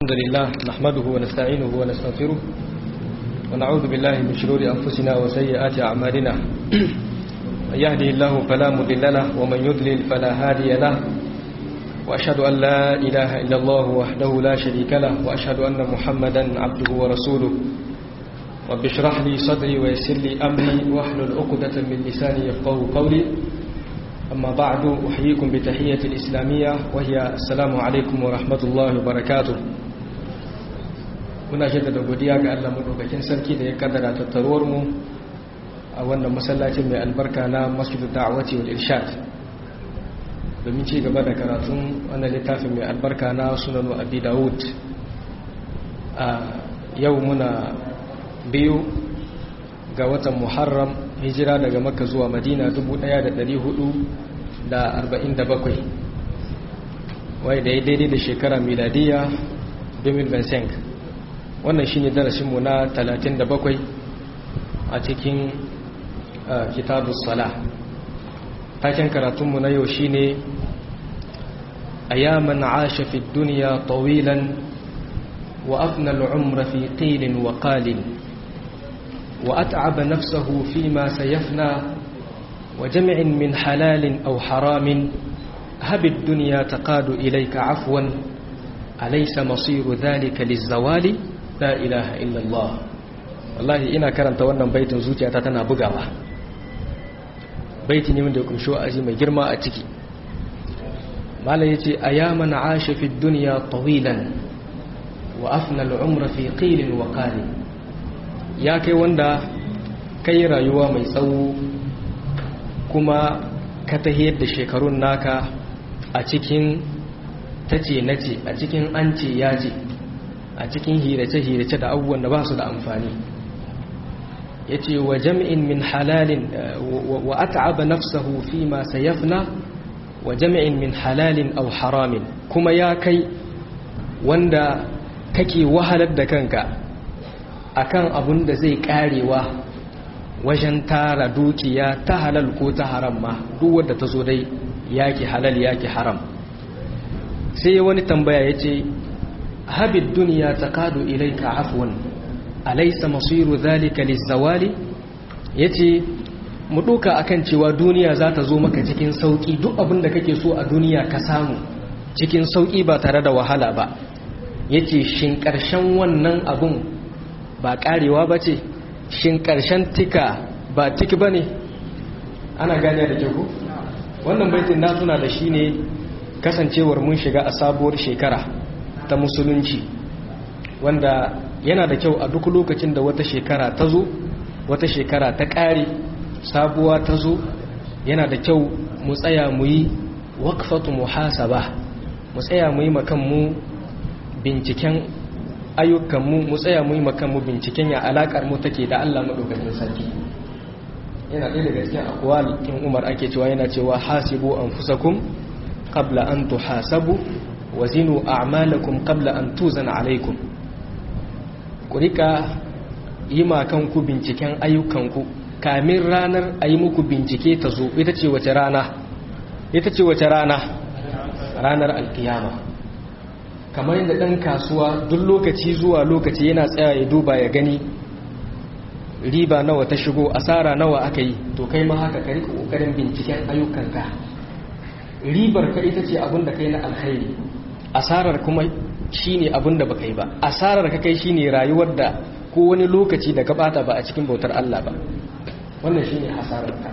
الحمد لله نحمده ونستعينه ونستغفره ونعوذ بالله من شرور أنفسنا وسيئات أعمالنا من يهده الله فلا مضل له ومن يضلل فلا هادي له وأشهد أن لا إله إلا الله وحده لا شريك له وأشهد أن محمدا عبده ورسوله رب اشرح لي صدري ويسر لي أمري واحلل عقدة من لساني يفقه قولي أما بعد أحييكم بتحية الإسلامية وهي السلام عليكم ورحمة الله وبركاته muna jaddada godiya ga Allah madaukakin sarki da ya kaddara tattaruwar mu a wannan masallacin mai albarka na Masjid Da'wati wal Irshad domin ci gaba da karatun wannan littafin mai albarka na Sunan Abi Dawud a yau muna biyu ga watan Muharram hijira daga Makka zuwa Madina 1447 wai da ya daidai da shekara miladiya 2025 wannan shi ne darasinmu na 37 a cikin kitabun sala taken karatunmu na yau shi ne a yaman ashe fi duniya tawilan wa afna al'umra fi qilin wa qalin wa at'aba nafsahu fi ma sayafna wa jami'in min halalin aw haramin هب الدنيا تقاد إليك عفوا أليس مصير ذلك للزوال la ilaha illallah wallahi ina karanta wannan baitin zuciyata tana bugawa baiti ne wanda ya kumshi wa'azi mai girma a ciki mala yace ayaman asha fi dunya tawilan wa afna al-umra fi qilin wa qalin ya kai wanda kai rayuwa mai tsawo kuma ka tahiyar da shekarun naka a cikin tace nace a cikin ance yaje a cikin hirace-hirace da abubuwan da ba su da amfani ya ce wa jami'in min halalin wa at'aba nafsahu fi ma sayafna wa jami'in min halalin aw haramin kuma ya kai wanda kake wahalar da kanka akan abun da zai karewa wajen tara dukiya ta halal ko ta haram ma duk wanda ta zo dai yaki halal yaki haram sai wani tambaya ya ce هب الدنيا تقاد إليك عفوا أليس مصير ذلك للزوال yace mu ɗauka akan cewa duniya za ta zo maka cikin sauƙi duk abin da kake so a duniya ka samu cikin sauƙi ba tare da wahala ba yace shin ƙarshen wannan abun ba ƙarewa ba ce shin ƙarshen tika ba tiki ba ne ana gane da ku wannan baitin na tuna da shi ne kasancewar mun shiga a sabuwar shekara ta musulunci wanda yana da kyau a duk lokacin da wata shekara ta zo wata shekara ta ƙare sabuwa ta zo yana da kyau mu tsaya mu yi wakfatu muhasaba mu tsaya mu yi makanmu binciken ayyukanmu mu tsaya mu yi makanmu binciken ya alaƙar mu take da Allah maɗaukakin sarki yana ɗaya daga cikin akwal in umar ake cewa yana cewa hasibu anfusakum qabla an tuhasabu wazinu a'malakum qabla an tuzana alaikum ku rika yi kanku binciken ayyukanku kamin ranar a yi muku bincike ta zo ita ce wace rana ita ce wace rana ranar alkiyama kamar yadda ɗan kasuwa duk lokaci zuwa lokaci yana tsaya ya duba ya gani riba nawa ta shigo asara nawa aka yi to kai ma haka ka rika ƙoƙarin binciken ayyukanka ribar ka ita ce abin da kai na alkhairi asarar kuma shine abin da baka yi ba asarar ka kai shine rayuwar da ko wani lokaci da ka bata ba a cikin bautar Allah ba wannan shine hasarar ka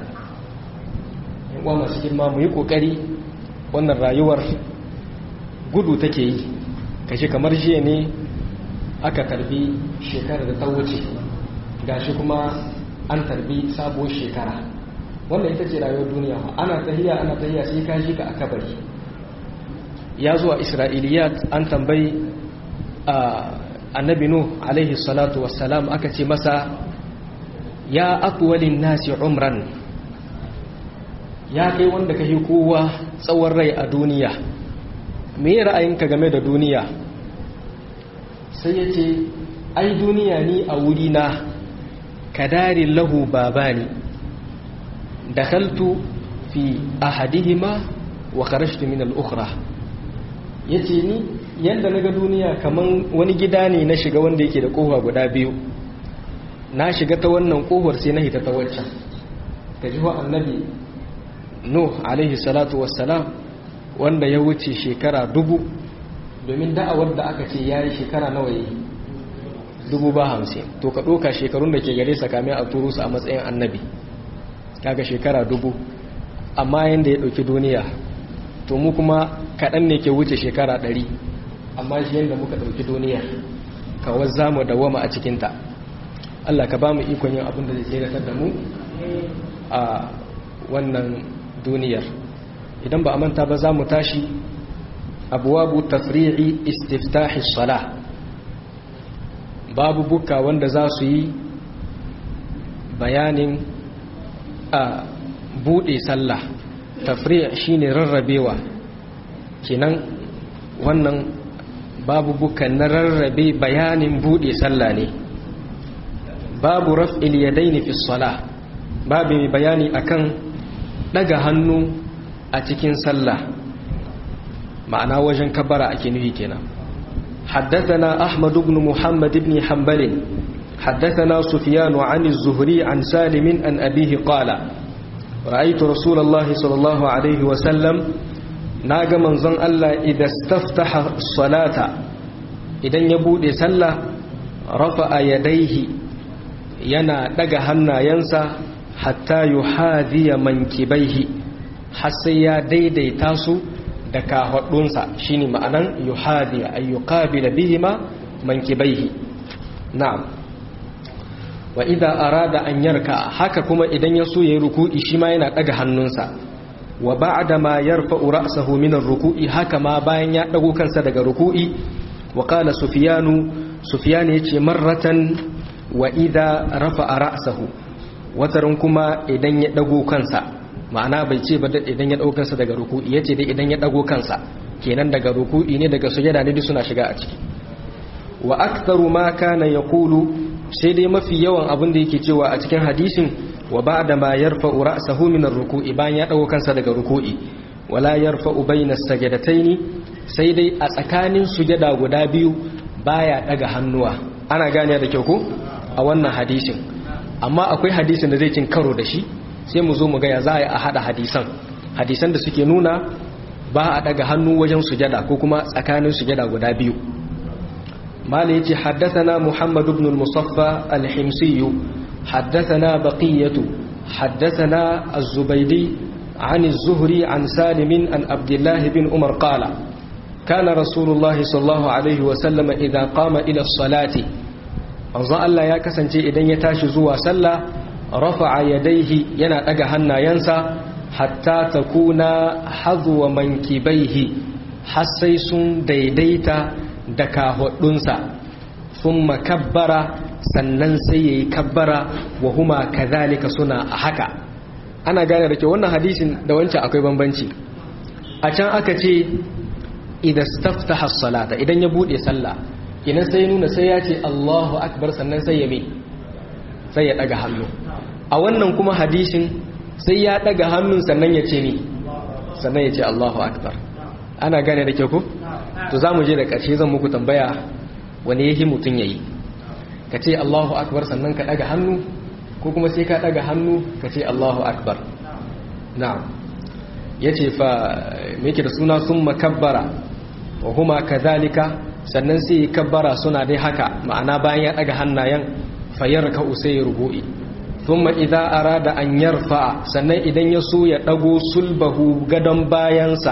in uwa masu girma mu yi kokari wannan rayuwar gudu take yi kashi kamar jiya ne aka tarbi shekarar da ta wuce gashi kuma an tarbi sabuwar shekara wannan ita ce rayuwar duniya ana tahiya ana tahiya sai ka shi ka a kabari ya zuwa isra'iliyat an tambayi annabi nuh alaihi salatu wassalam aka ce masa ya akwalin nasi umran ya kai wanda ka yi kowa tsawon rai a duniya me ra'ayinka game da duniya sai ya ce ai duniya ni a wurina kadarin lahu babani dakhaltu fi ahadihima wa kharajtu min al-ukhra yace ni yadda na ga duniya kaman wani gida ne na shiga wanda yake da kofa guda biyu na shiga ta wannan kofar sai na hita ta waccan ka ji wa annabi nuh alaihi salatu wassalam wanda ya wuce shekara dubu domin da'awar da aka ce ya yi shekara nawa yi dubu ba hamsin to ka ɗoka shekarun da ke gare sa kame a turu su a matsayin annabi kaga shekara dubu amma yadda ya ɗauki duniya to mu kuma kaɗan ne ke wuce shekara ɗari amma shi yadda muka ɗauki duniya kawai za mu dawama a cikinta Allah ka ba mu ikon yin abin da zai tseratar da mu a wannan duniyar idan ba a manta ba za mu tashi abuwabu tafri'i istiftahi salah babu buka wanda za su yi bayanin a buɗe sallah tafri' shine rarrabewa kenan wannan babu buka na rarrabe bayanin buɗe sallah ne babu raf'il yadaini fi salah babu mai bayani akan daga hannu a cikin sallah ma'ana wajen kabara ake nufi kenan حدثنا أحمد بن محمد بن حنبل حدثنا سفيان عن الزهري عن سالم عن أبيه قال رأيت رسول الله صلى الله عليه وسلم ناغ منظن الله إذا استفتح الصلاة إذا يبود سلة رفع يديه yana daga hannayensa hatta yuhadhiya mankibaihi har sai ya daidaita su da kahwadunsa shine ma'anan yuhadhiya ay yuqabila bihima mankibaihi na'am wa idza arada an yarka haka kuma idan ya so yayi ruku'i shi ma yana daga hannunsa wa ba'da ma yarfa'u ra'sahu min ar-ruku'i haka ma bayan ya dago kansa daga ruku'i wa qala sufyanu sufyan yace marratan wa idha rafa'a ra'sahu watarin kuma idan ya dago kansa ma'ana bai ce ba idan ya dago kansa daga ruku'i yace dai idan ya dago kansa kenan daga ruku'i ne daga sujada ne duk suna shiga a ciki wa aktharu ma kana yaqulu sai dai mafi yawan abin da yake cewa a cikin hadisin wa ba'da ma yarfa'u ra'sahu min ar-ruku'i bayan ya dago kansa daga ruku'i wala yarfa'u bayna as-sajdataini sai dai a tsakanin sujada guda biyu baya daga hannuwa ana gane da kyau ko a wannan hadisin amma akwai hadisin da zai cin karo da shi sai mu zo mu ga ya za a yi a hada hadisan hadisan da suke nuna ba a daga hannu wajen sujada ko kuma tsakanin sujada guda biyu mala yace haddathana muhammad ibn al-musaffa al-himsi haddathana baqiyatu haddathana az-zubaydi عن الزهري عن سالم عن عبد الله بن عمر قال كان رسول الله صلى الله عليه وسلم إذا قام إلى الصلاة manzon Allah ya kasance idan ya tashi zuwa sallah rafa'a yadaihi yana daga hannayensa hatta takuna hazwa mankibaihi har sai sun daidaita da kahudunsa thumma kabbara sannan sai yayi kabbara wa huma kadhalika suna haka ana gane da ke wannan hadisin da wancan akwai bambanci a can aka ce idan staftaha as-salata idan ya bude sallah kinan sai nuna sai ya ce Allahu akbar sannan sai ya me sai ya daga hannu a wannan kuma hadishin sai ya daga hannun sannan ya ce ni sannan ya ce Allahu akbar ana gane da ke ku to zamu je da ƙarshe zan muku tambaya wani yahi mutun yayi ka ce Allahu akbar sannan ka daga hannu ko kuma sai ka daga hannu ka ce Allahu akbar na'am yace fa me yake da suna summa kabbara wa huma kadhalika sannan sai kabbara suna dai haka ma'ana bayan ya daga hannayen fayar ka usai rubu'i thumma idza arada an yarfa sannan idan ya so ya dago sulbahu gadon bayansa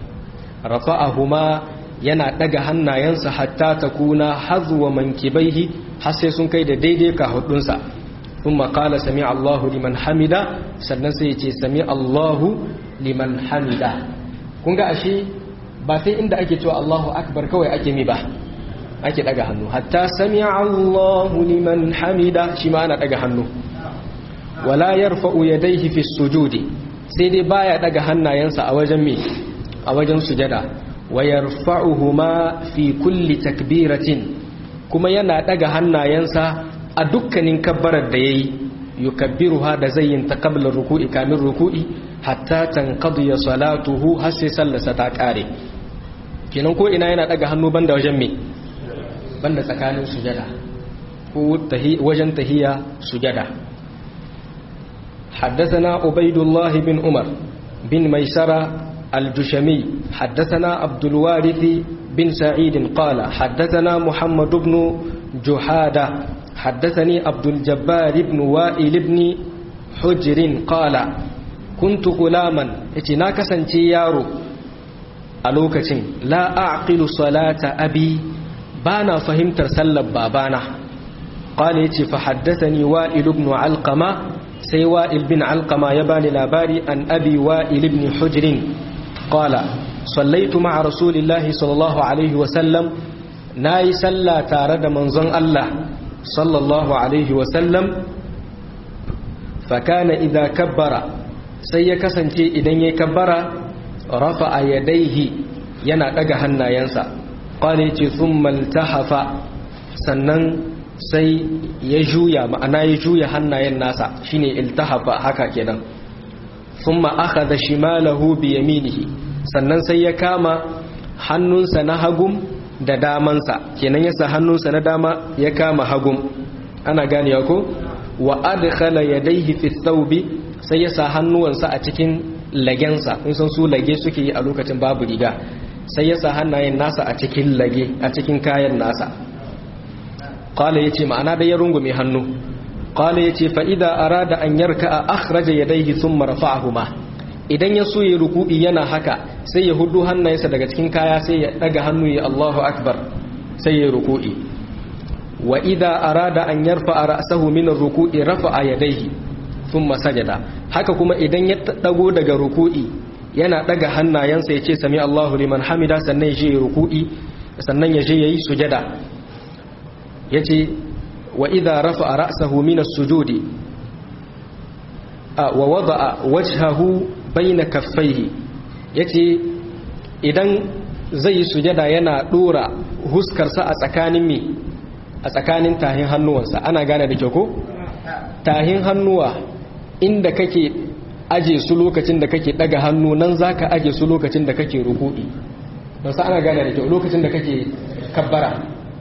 rafa'ahuma yana daga hannayensa hatta takuna hazwa mankibaihi har sai sun kai da daidai ka hudunsa thumma qala sami Allahu liman hamida sannan sai ya ce sami Allahu liman hamida kun ga ashe ba sai inda ake cewa Allahu akbar kawai ake mi ba ake daga hannu hatta sami'a Allahu liman hamida shi ma ana daga hannu wala yarfa'u yadayhi fi sujudi sai dai baya daga hannayensa a wajen me a wajen sujada wa yarfa'uhuma fi kulli takbiratin kuma yana daga hannayensa a dukkanin kabbarar da yayi yukabbiruha da zayyin ta qabla ruku'i kamin ruku'i hatta tanqadi salatuhu har sai sallarsa ta kare kenan ko ina yana daga hannu banda wajen me banda tsakanin sujada ko wajen tahiya sujada حدثنا عبيد الله بن عمر بن ميسرة الجشمي حدثنا عبد الوارث بن سعيد قال حدثنا محمد بن جحادة حدثني عبد الجبار بن وائل بن حجر قال كنت غلاما اتناك سنتيارو ألوكة لا أعقل صلاة أبي بانا فهمت سلب بابانا قال يتي فحدثني وائل بن علقمة سي وائل بن علقمة يباني لاباري أن أبي وائل بن حجر قال صليت مع رسول الله صلى الله عليه وسلم ناي سلا تارد منزن الله صلى الله عليه وسلم فكان إذا كبر سيكسنتي إذن يكبر رفع يديه yana daga hannayensa qala yace thumma iltahafa sannan sai ya juya ma'ana ya juya hannayen nasa shine iltahafa haka kenan thumma akhadha shimalahu bi yaminihi sannan sai ya kama hannunsa na hagum da damansa kenan yasa hannunsa na dama ya kama hagum ana ganewa ko wa adkhala yadayhi fi thawbi sai ya sa hannuwansa a cikin lagensa kun san su lage suke yi a lokacin babu riga sai ya sa hannayen nasa a cikin lage a cikin kayan nasa qala yace ma'ana da ya rungume hannu qala yace fa idza arada an yarka akhraja yadayhi thumma rafa'ahuma idan ya so ya ruku'i yana haka sai ya hudu hannayensa daga cikin kaya sai ya daga hannu ya Allahu akbar sai ya ruku'i wa idza arada an yarfa ra'sahu min ar-ruku'i rafa'a yadayhi thumma sajada haka kuma idan ya dago daga ruku'i yana daga hannayensa ya ce sami Allahu liman hamida sannan ya je ruku'i sannan ya je yayi sujada yace wa idza rafa'a ra'sahu min as-sujudi wa wada'a wajhahu baina kaffaihi yace idan zai yi sujada yana dora huskarsa a tsakanin mi a tsakanin tahin hannuwansa ana gane da kyau ko tahin hannuwa inda kake aje su lokacin da kake daga hannu nan zaka aje su lokacin da kake ruku'i don sa ana gane da kyau lokacin da kake kabbara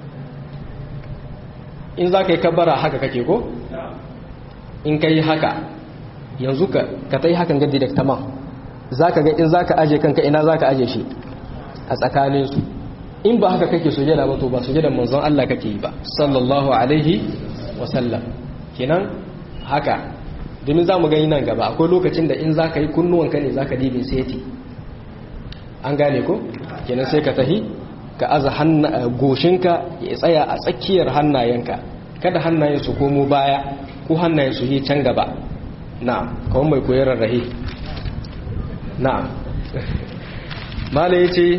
in zaka yi kabbara haka kake ko in kai haka yanzu ka ka tai hakan ga direct tamam zaka ga in zaka aje kanka ina zaka aje shi a tsakanin su in ba haka kake sujada ba to ba sujadan manzon Allah kake yi ba sallallahu alaihi wa sallam kenan haka domin za mu gani nan gaba akwai lokacin da in za ka yi kunnuwanka ne za ka dibin seti an gane ko kenan sai ka tahi ka aza goshinka ya tsaya a tsakiyar hannayenka kada hannayen su komo baya ko hannayen su yi can gaba na'am kawai mai koyar rarrahe na'am mala ya ce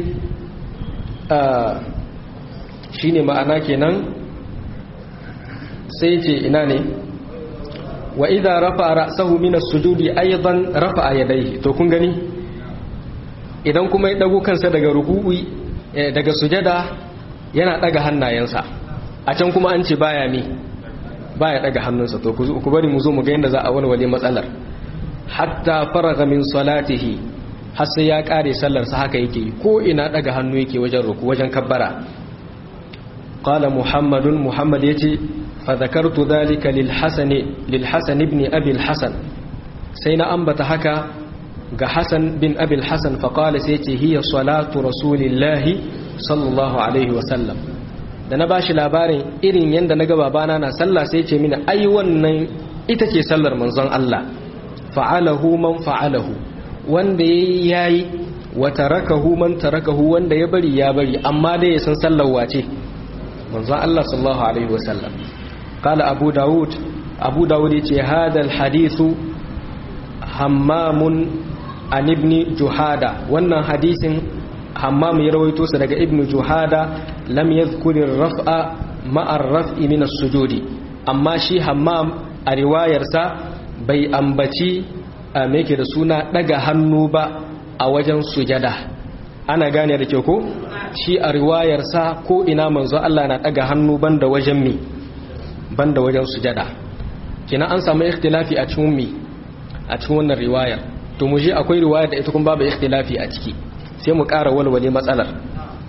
shi ne ma'ana kenan sai ce ina ne wa idza rafa ra'sahu min as-sujudi aidan rafa yadayhi to kun gani idan kuma ya dago kansa daga ruku'i daga sujada yana daga hannayensa a can kuma an ce baya mi baya daga hannunsa to ku bari mu zo mu ga yanda za a walwale matsalar hatta faraga min salatihi har sai ya kare sallar sa haka yake ko ina daga hannu yake wajen ruku wajen kabbara qala muhammadun muhammad yace فذكرت ذلك للحسن للحسن ابن أبي الحسن سينا أنبت هكا حسن بن أبي الحسن فقال سيتي هي صلاة رسول الله صلى الله عليه وسلم da na bashi labarin irin yadda na ga babana na sallah sai ce mini ai wannan ita ce sallar manzon Allah fa'alahu man fa'alahu wanda yayi wa tarakahu man tarakahu wanda ya bari ya bari amma dai ya san sallar wace manzon Allah sallallahu alaihi wasallam قال أبو داود أبو داود هذا الحديث همام عن ابن جهادة وانا حديث همام يرويتو سرق ابن جهادة لم يذكر الرفع مع الرفع من السجود أما شي همام الرواية سا بي أنبتي ميكي رسونا دقا هنوبا أوجن سجدة ana gane da ke ko shi a riwayarsa ko ina manzo Allah na daga hannu banda wajen mi banda wajen sujada kina an samu ikhtilafi a cikin mi a cikin wannan riwayar to mu je akwai riwaya da ita kuma babu ikhtilafi a ciki sai mu ƙara walwale matsalar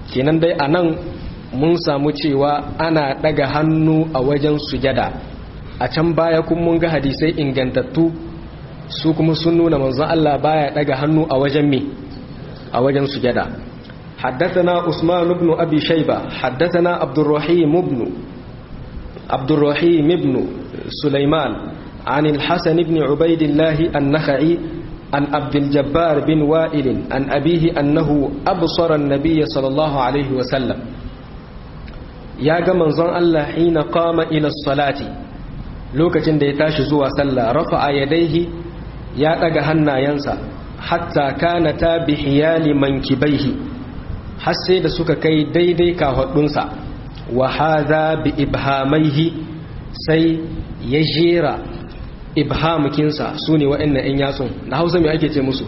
kenan dai a nan mun samu cewa ana daga hannu a wajen sujada a can baya kun mun ga hadisai ingantattu su kuma sun nuna manzon Allah baya daga hannu a wajen me a wajen sujada حدثنا عثمان بن أبي شيبة حدثنا عبد الرحيم بن عبد الرحيم بن سليمان عن الحسن بن عبيد الله النخعي عن عبد الجبار بن وائل عن أبيه أنه أبصر النبي صلى الله عليه وسلم يا منظر الله حين قام إلى الصلاة لوكة ديتاش زوا صلى رفع يديه يا أجهنا ينسى حتى كانتا بحيال منكبيه حسي da suka kai daidai kahudunsa wa hadha bi ibhamaihi sai ya jera ibhamukinsa su ne waɗannan 'yan yatsun da hausa mai ake ce musu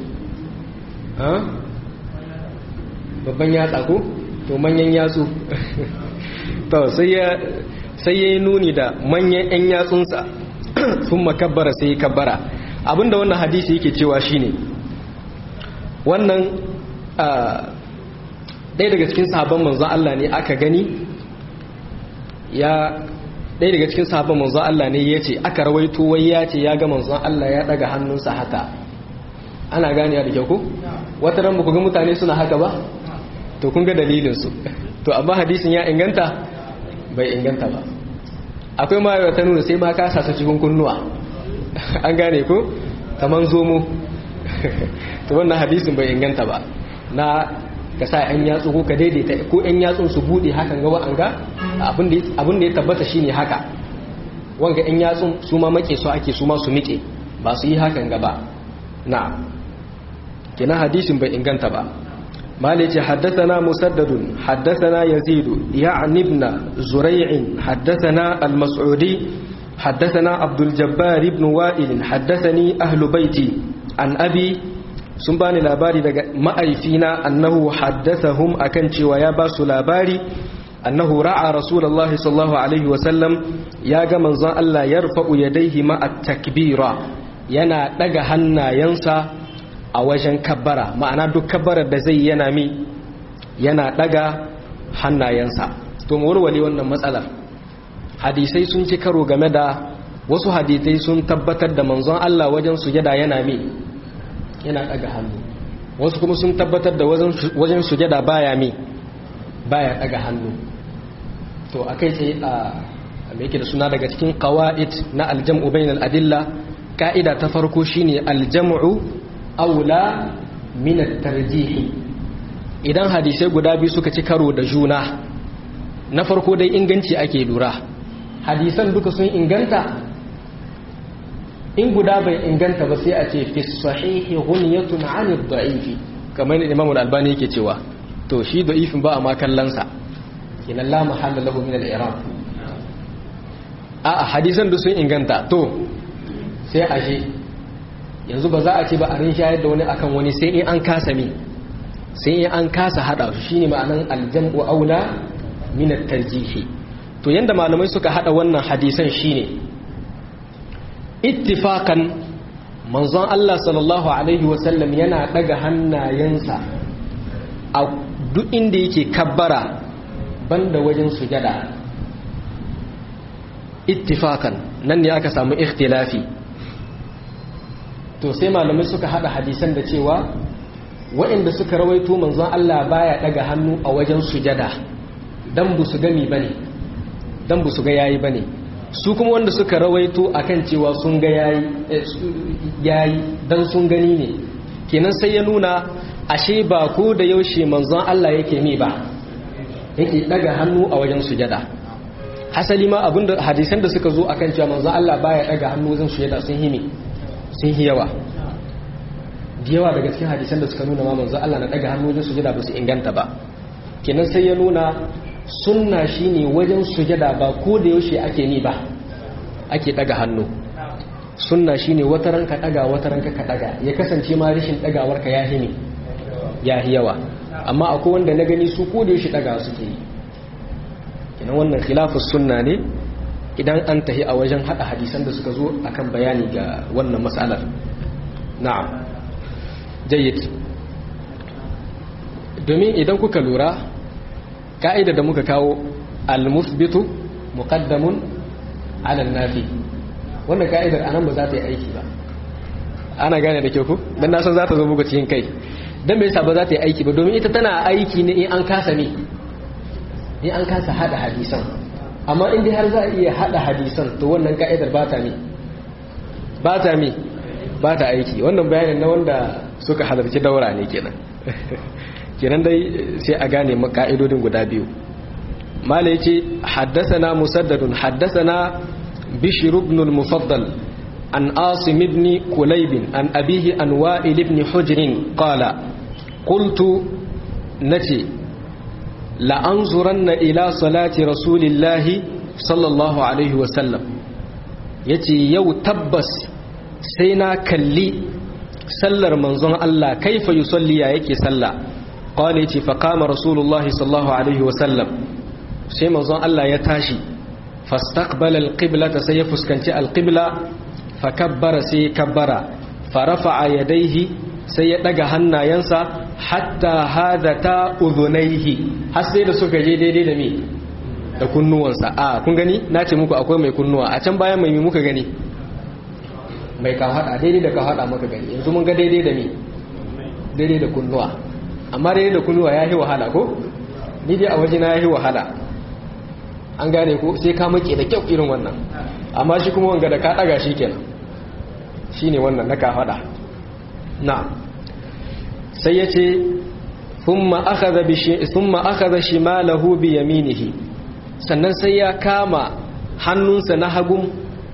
babban yatsa ko to manyan yatsu to sai ya yi nuni da manyan 'yan yatsunsa sun makabbara sai ya kabbara abinda wannan hadisi yake cewa shine wannan ɗaya daga cikin sahabban manzon Allah ne aka gani ya ɗaya daga cikin sahabban manzon Allah ne ya ce aka rawaito wai ya ce ya ga manzon Allah ya ɗaga hannunsa haka ana gane da kyau ko wata ran ku ga mutane suna haka ba to kun ga dalilinsu to amma hadisin ya inganta bai inganta ba akwai ma ta nuna sai ma ka sasa cikin kunnuwa an gane ko kaman zomo to wannan hadisin bai inganta ba na ka sa yan yatsu ko ka daidaita ko yan yatsun su bude hakan ga wa'anga abin da ya tabbata shine haka wanga yan yatsun su ma make su ake su ma su miƙe ba su yi hakan gaba na kina hadisin bai inganta ba مالك حدثنا مسدد حدثنا يزيد يعني ابن زريع حدثنا المسعودي حدثنا عبد الجبار بن وائل حدثني أهل بيتي عن أبي سنباني لاباري مأيفينا أنه حدثهم أكنش وياباس لاباري أنه رعى رسول الله صلى الله عليه وسلم يا منظى الله يرفع يديه مع التكبير ينا دغهنا ينسى a wajen kabbara ma'ana duk kabbarar da zai yana mi yana daga hannayensa to mu warware wannan matsalar hadisai sun ci karo game da wasu hadisai sun tabbatar da manzon Allah wajen sujada yana mi yana daga hannu wasu kuma sun tabbatar da wajen sujada baya mi baya daga hannu to akai sai a me yake da suna daga cikin qawaid na aljam'u bainal adilla ka'ida ta farko shine aljam'u aula minat tarjihi idan hadisai guda biyu suka ci karo da juna na farko dai inganci ake lura hadisan duka sun inganta in guda bai inganta ba sai a ce fi sahihi ghunyatun 'anid da'ifi kamar ne Imam al-Albani yake cewa to shi da'ifin ba a ma kallansa kinan la mahalla lahu min al-i'rab a hadisan da sun inganta to sai a shi yanzu ba za a ce ba a rinshayar da wani akan wani sai in an kasa mi sai in an kasa hada su shine ma'anan aljam'u aula min at-tarjihi to yanda malamai suka hada wannan hadisan shine ittifaqan manzon Allah sallallahu alaihi wa sallam yana daga hannayensa a duk inda yake kabbara banda wajen sujada ittifaqan nan ne aka samu ikhtilafi to sai malamai suka hada hadisan da cewa waɗanda suka rawaito manzon Allah baya daga hannu a wajen sujada dan bu su gami bane dan bu su ga yayi bane su kuma wanda suka rawaito akan cewa sun ga yayi yayi dan sun gani ne kenan sai ya nuna ashe ba ko da yaushe manzon Allah yake mi ba yake daga hannu a wajen sujada hasali ma abinda hadisan da suka zo akan cewa manzon Allah baya daga hannu wajen sujada sun himi sun yi yawa da yawa daga cikin hadisan da suka nuna ma manzo Allah na daga hannu wajen sujada ba su inganta ba kenan sai ya nuna sunna shine wajen sujada ba ko da yaushe ake ni ba ake daga hannu sunna shine wata ranka daga wata ranka ka daga ya kasance ma rashin dagawar ka yahi ne yahi yawa amma akwai wanda na gani su ko da yaushe daga suke yi kenan wannan khilafus sunna ne idan an tahi a wajen hada hadisan da suka zo akan bayani ga wannan matsalar na'am jayyid domin idan kuka lura ka'ida da muka kawo al-musbitu muqaddamun ala nafi wannan ka'idar anan ba za ta yi aiki ba ana gane da kyau ku dan na san za ta zo muku cikin kai dan me yasa ba za ta yi aiki ba domin ita tana aiki ne in an kasa ne in an kasa hada hadisan amma in dai har za a iya hada hadisan to wannan ka'idar ba ta mi ba ta mi ba ta aiki wannan bayanin na wanda suka halarci daura ne kenan kenan dai sai a gane ka'idodin guda biyu mala yace haddathana musaddadun haddathana bishr ibn al-mufaddal an asim ibn kulayb an abihi an wa'il ibn hujr qala qultu nace la anzuranna ila salati rasulillahi sallallahu alaihi wa sallam yace yau tabbas sai na kalli sallar manzon Allah kaifa yusalli ya yake sallah qala yace fa qama rasulullahi sallallahu alaihi wa sallam sai manzon Allah ya tashi fastaqbala alqiblata sai ya fuskanci alqibla fa kabbara sai kabbara fa rafa'a yadayhi sai ya daga hannayensa hatta hadata udhunayhi har sai da suka je daidai da me da kunnuwansa a kun gani nace muku akwai mai kunnuwa a can bayan mai muka gani mai ka hada daidai da ka hada maka gani yanzu mun ga daidai da me daidai da kunnuwa amma daidai da kunnuwa ya yi wahala ko ni dai a waje na ya yi wahala an gane ko sai ka make da kyau irin wannan amma shi kuma wanga da ka daga shi kenan shine wannan na ka hada na sai yace thumma akhadha bi thumma akhadha shimalahu bi yaminihi sannan sai ya kama hannunsa na hagun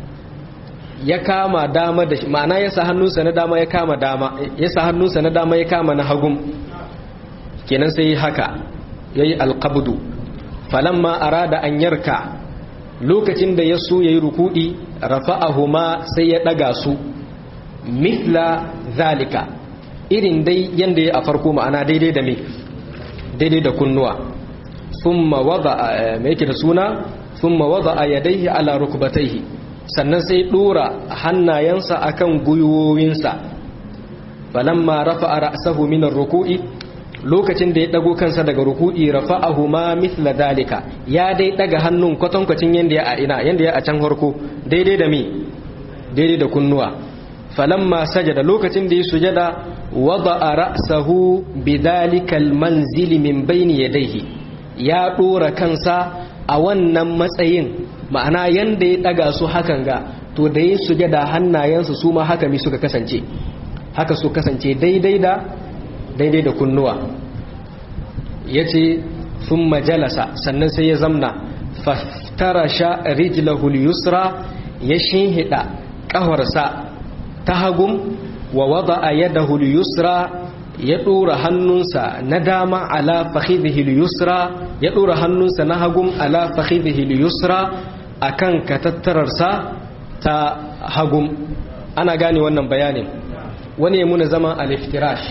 ya kama dama da ma'ana ya sa hannunsa na dama ya kama dama ya sa hannunsa na dama ya kama na hagun kenan sai haka yayi alqabdu falamma arada an yarka lokacin da ya so yayi rukudi rafa'ahuma sai ya daga su mithla zalika irin dai yanda ya a farko ma'ana daidai da me daidai da kunnuwa thumma wada me yake da suna thumma wada yadayhi ala rukbatayhi sannan sai dora hannayensa akan gwiwowinsa falamma rafa'a ra'sahu min ar-ruku'i lokacin da ya dago kansa daga ruku'i rafa'ahu ma mithla dalika ya dai daga hannun kwatankwacin yanda ya a ina yanda ya a can harko daidai da mi daidai da kunnuwa falamma sajada lokacin da ya sujada wada'a ra'sahu bidhalika al-manzili min bayni yadayhi ya dora kansa a wannan matsayin ma'ana yanda ya daga su hakan ga to da ya sujada hannayensu su ma haka mi suka kasance haka su kasance daidai da daidai da kunnuwa ya ce sun majalasa sannan sai ya zamna faftarasha rijlahul yusra ya shinhida ƙawarsa ta hagun wa wada a yadahul yusra ya ɗora hannunsa na dama ala fakhidhil yusra ya ɗora hannunsa na hagun ala fakhidhil yusra akan katattararsa ta hagun ana gane wannan bayanin wani ya muna zama aliftirash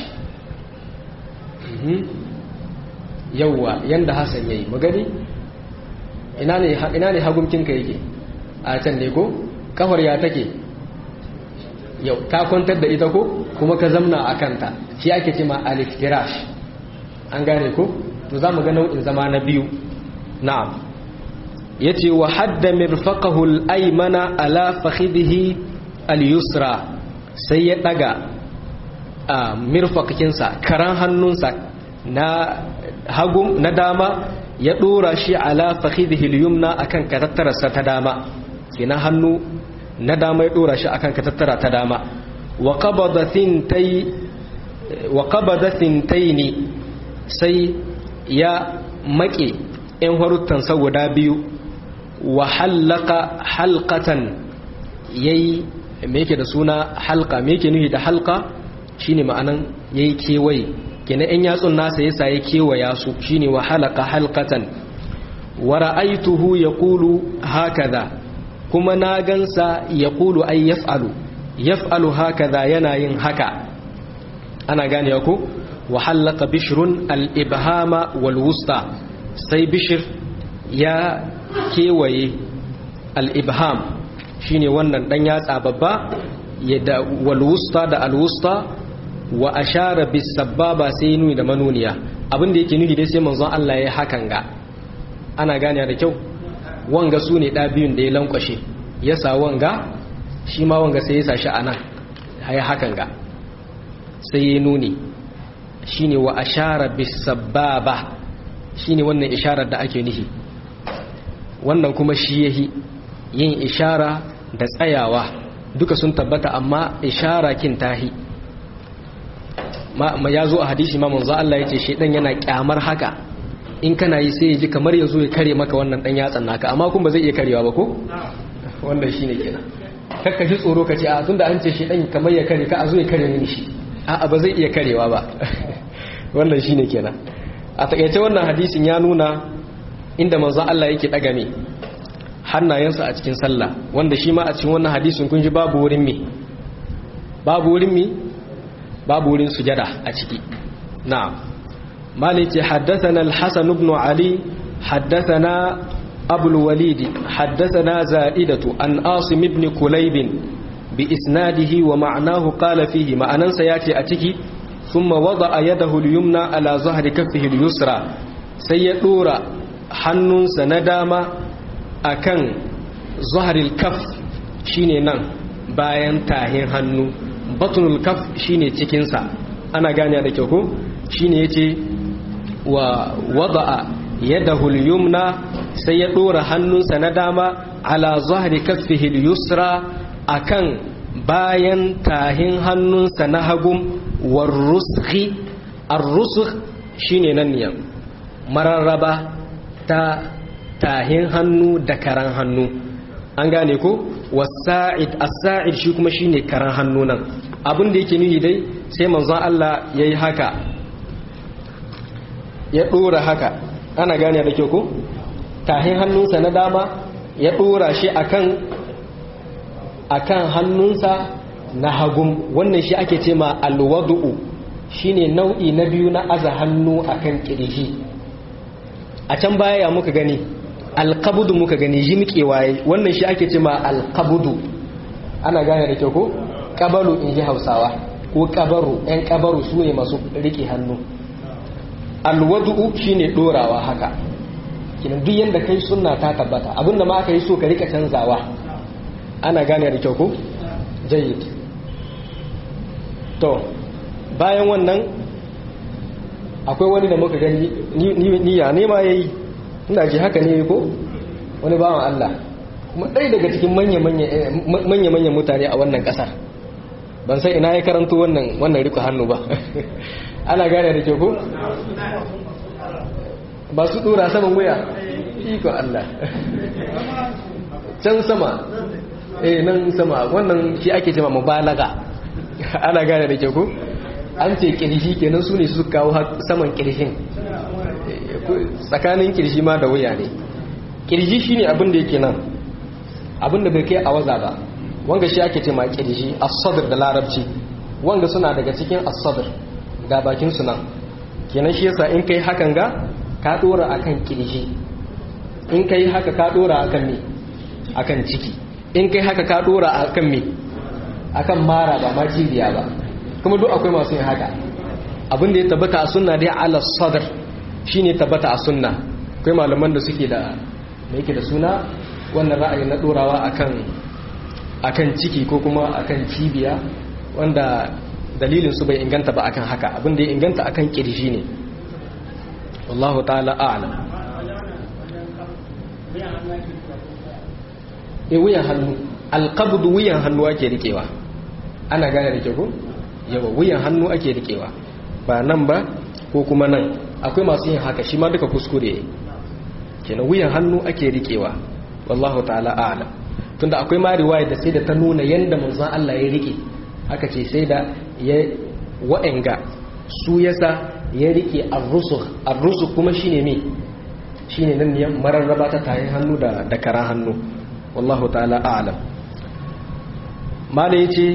yauwa yanda Hassan yayi magani ina ne ina ne hagumkinka yake a can ne ko kafar ya take yau ka kwantar da ita ko kuma ka zamna a kanta shi ake cewa aliftirash an gane ko to za mu ga nau'in zama na biyu na'am yace wa hadda mirfaqahu al-aymana ala fakhidhihi al-yusra sai ya daga a mirfakinsa karan hannunsa na hagu na dama ya dora shi ala fakhidhihi al-yumna akan katattararsa ta dama kina hannu na dama ya dora shi akan katattara ta dama wa qabada thintay wa qabada thintaini sai ya make yan haruttan sa guda biyu wa halaka halqatan yayi me yake da suna halqa me yake nufi da halqa shine ma'anan yayi kewaye kenan in yatsun nasa yasa ya kewaya su shine wa halaka halqatan wa ra'aytuhu yaqulu hakaza kuma na gansa yaqulu ay yaf'alu yaf'alu hakaza yana yin haka ana gane ko wa halaka bishrun al-ibhama wal wusta sai bishr ya kewaye al-ibham shine wannan dan yatsa babba yadda wal wusta da al wusta wa ashara bis sababa sai nuni da manuniya abin da yake nuni dai sai manzon Allah ya hakan ga ana gane da kyau wanga su ne ɗabiyun da ya lankwashe ya sa wanga shi ma wanga sai ya sa shi a nan ya hakan ga sai ya nuni shi ne wa ashara bisababa shi ne wannan isharar da ake nihi wannan kuma shi yahi yin ishara da tsayawa duka sun tabbata amma ishara kin tahi ma ya zo a hadisi ma manzo Allah yace shedan yana kyamar haka in kana yi sai ya ji kamar ya zo ya kare maka wannan dan yatsan naka amma kun ba zai iya karewa ba ko wannan shine kenan kakka ji tsoro ka ce a tunda an ce shedan kamar ya kare ka a zo ya kare mini shi a ba zai iya karewa ba wannan shine kenan a takaice wannan hadisin ya nuna inda manzo Allah yake daga me hannayensa a cikin sallah wanda shi ma a cikin wannan hadisin kun ji babu wurin me babu wurin me babu wurin sujada a ciki na'am maliki haddathana al-hasan ibn ali haddathana abu al-walid haddathana za'idatu an asim ibn kulayb bi isnadihi wa ma'nahu qala fihi ma'anansa yace a ciki thumma wada'a yadahu al-yumna ala zahri kaffihi al-yusra sai ya dora hannunsa na dama akan zahril kaf shine nan bayan tahin hannu batnul kaf shine cikinsa ana gane da kyau ko shine yace wa wada'a yadahu al-yumna sai ya dora hannunsa na dama ala zahri kaffihi al-yusra akan bayan tahin hannunsa na hagum warruskhi ar-rusukh shine nan ne mararraba ta tahin hannu da karan hannu an gane ko wasa'id as-sa'id shi kuma shine karan hannu nan abin da yake nuyi dai sai manzon Allah yayi haka ya dora haka ana gane da kyau ko tahin hannunsa na dama ya dora shi akan akan hannunsa na hagum wannan shi ake ce ma alwadu'u shine nau'i na biyu na aza hannu akan kirji a can baya ya muka gani alqabudu muka gani jimkewa wannan shi ake ce ma alqabudu ana gane da kyau ko kabaru in ji hausawa ko kabaru yan kabaru su ne masu rike hannu alwadu'u shine dorawa haka kinan duk yanda kai sunna ta tabbata abinda ma aka yi so ka rika canzawa ana gane da kyau ko jayyid to bayan wannan akwai wani da muka gani niyya ne ma yayi ina ji haka ne ko wani bawan Allah kuma ɗaya daga cikin manya-manyan mutane a wannan ƙasar ban sai ina ya karanto wannan wannan riko hannu ba ana gane da ke ko ba su dora saman wuya iko Allah can sama eh nan sama wannan shi ake cewa mubalaga ana gane da ke ko an ce kirshi kenan su ne su kawo saman kirshin tsakanin kirshi ma da wuya ne kirji shine abin da yake nan abin da bai kai a waza ba wanga shi ake ce ma kirji as-sadr da larabci wanga suna daga cikin as-sadr ga bakin su nan kenan shi yasa in kai hakan ga ka dora akan kirji in kai haka ka dora akan me akan ciki in kai haka ka dora akan me akan mara ba ma jibiya ba kuma duk akwai masu yin haka abin da ya tabbata a sunna dai ala sadr shine tabbata a sunna akwai malaman da suke da me yake da suna wannan ra'ayi na dorawa akan akan ciki ko kuma akan cibiya wanda dalilin su bai inganta ba akan haka abin da ya inganta akan kirji ne wallahu ta'ala a'lam e wuyan hannu alqabd wuyan hannu ake rikewa ana gane da ke ko yawa wuyan hannu ake rikewa ba nan ba ko kuma nan akwai masu yin haka shi ma duka kuskure ne kenan wuyan hannu ake rikewa wallahu ta'ala a'lam tunda akwai ma riwaya da sai da ta nuna yanda manzon Allah ya rike aka ce sai da ya wa'anga su yasa ya rike ar-rusukh ar-rusukh kuma shine me shine nan ne mararraba ta tayin hannu da da karan hannu wallahu ta'ala a'lam mala yace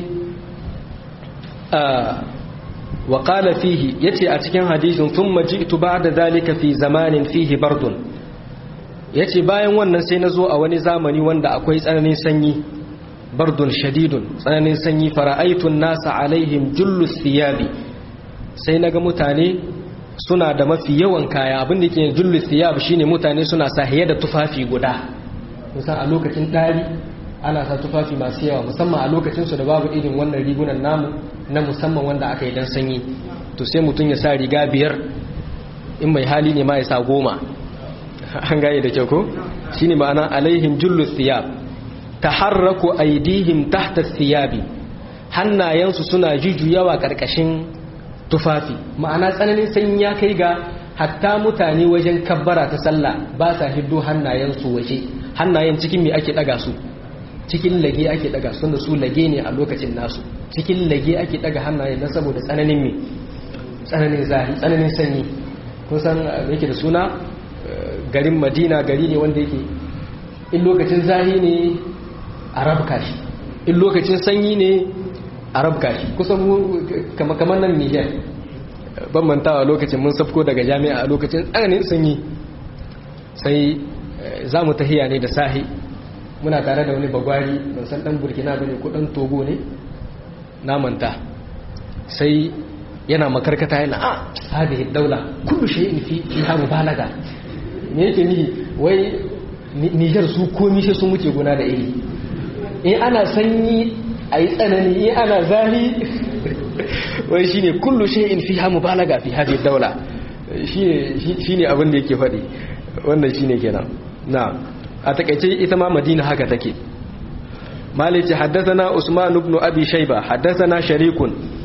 wa qala fihi yace a cikin hadisin thumma ji'tu ba'da zalika fi zamanin fihi bardun yace bayan wannan sai nazo a wani zamani wanda akwai tsananin sanyi bardun shadidun tsananin sanyi fara'aitun nasa alaihim jullus thiyabi sai naga mutane suna da mafi yawan kaya abin da ke jullu thiyab shine mutane suna sa da tufafi guda musan a lokacin dari ana sa tufafi masu yawa musamman a lokacin su da babu irin wannan rigunan namu na musamman wanda aka yi dan sanyi to sai mutum ya sa riga biyar in mai hali ne ma ya sa goma an gaye da kyau ko shine ma'ana alaihim jullu thiyab taharraku aidihim tahta thiyabi hannayensu suna jujjuyawa karkashin tufafi ma'ana tsananin sanyi ya kai ga hatta mutane wajen kabbara ta sallah ba sa hiddo hannayensu waje hannayen cikin me ake daga su cikin lage ake daga su da su lage ne a lokacin nasu cikin lage ake daga hannayen na saboda tsananin me tsananin zahi tsananin sanyi kun san yake da suna garin madina gari ne wanda yake in lokacin zahi ne a rabka shi in lokacin sanyi ne a rabka shi kusan kamar nan niger ban mantawa lokacin mun safko daga jami'a a lokacin tsananin sanyi sai za mu tahiya ne da sahi muna tare da wani bagwari ban san dan burkina ba ne ko dan togo ne na manta sai yana makarkata yana a hadihi daula kullu shay'in fi fiha mubalaga me yake nihi wai Niger su komi sai sun wuce guna da iri in ana sanyi a yi tsanani in ana zahi wai shine kullu shay'in fiha mubalaga fi hadhihi daula shine abin da yake faɗi wannan shine kenan na a takaice ita ma Madina haka take مالك حدثنا عثمان بن أبي شيبة حدثنا شريك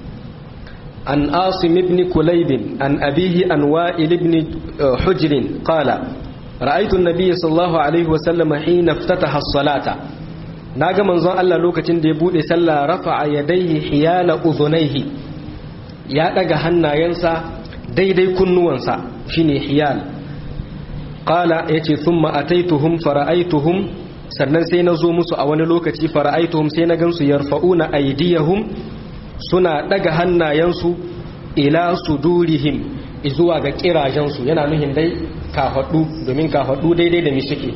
عن عاصم بن كليب عن أبيه عن وائل بن حجر قال رأيت النبي صلى الله عليه وسلم حين افتتح الصلاة ناغا منزون الله لوكacin da ya bude sallah rafa'a yadayhi hiyala udhunayhi ya daga hannayensa daidai kunnuwansa shine hiyal qala yace thumma ataituhum fara'aituhum sannan sai na zo musu a wani lokaci fara'aituhum sai na gansu yarfa'una aydiyahum suna daga hannayensu ila sudurihim zuwa ga kirajensu yana nuhin dai kafaɗu domin kafaɗu daidai da mi suke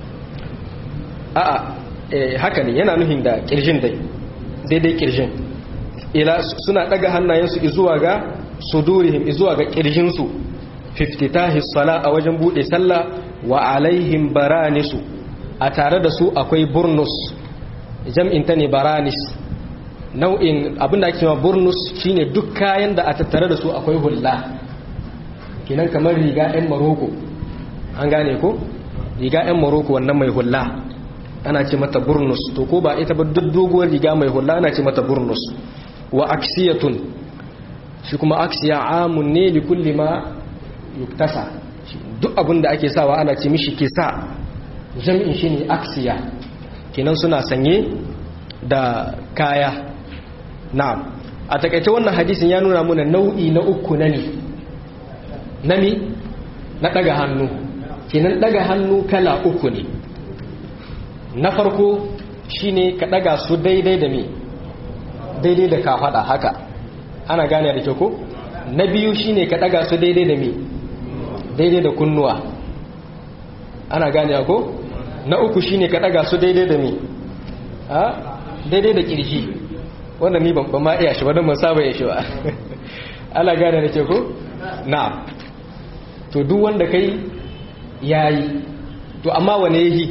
a'a haka ne yana nuhin da kirjin dai daidai kirjin ila suna daga hannayensu zuwa ga sudurihim zuwa ga kirjinsu fiftitahi sala a wajen bude sallah wa alaihim baranisu a tare da su akwai burnus jam'in ta ne baranis nau'in abinda ake cewa burnus shine duk kayan da a tattare da su akwai hulla kinan kamar riga 'yan maroko an gane ko riga 'yan maroko wannan mai hulla ana ce mata burnus to ko ba ita ba duk doguwar riga mai hulla ana ce mata burnus wa aksiyatun shi kuma aksiya amun ne li kulli ma yuktasa duk abin da ake sawa ana ce mishi kisa jami'in shi ne aksiya kinan suna sanye da kaya na'am a takaice wannan hadisin ya nuna muna nau'i na uku na ne na mi na daga hannu kinan daga hannu kala uku ne na farko shine ka daga su daidai da mi daidai da ka fada haka ana gane da kyau ko na biyu shine ka daga su daidai da mi daidai da kunnuwa ana gane ko na uku shine ka daga su daidai da mi a daidai da kirji wanda ni ban ma iya shi ba don ban saba ya shi ba ana gane da ke ko na to duk wanda kai yayi to amma wane yahi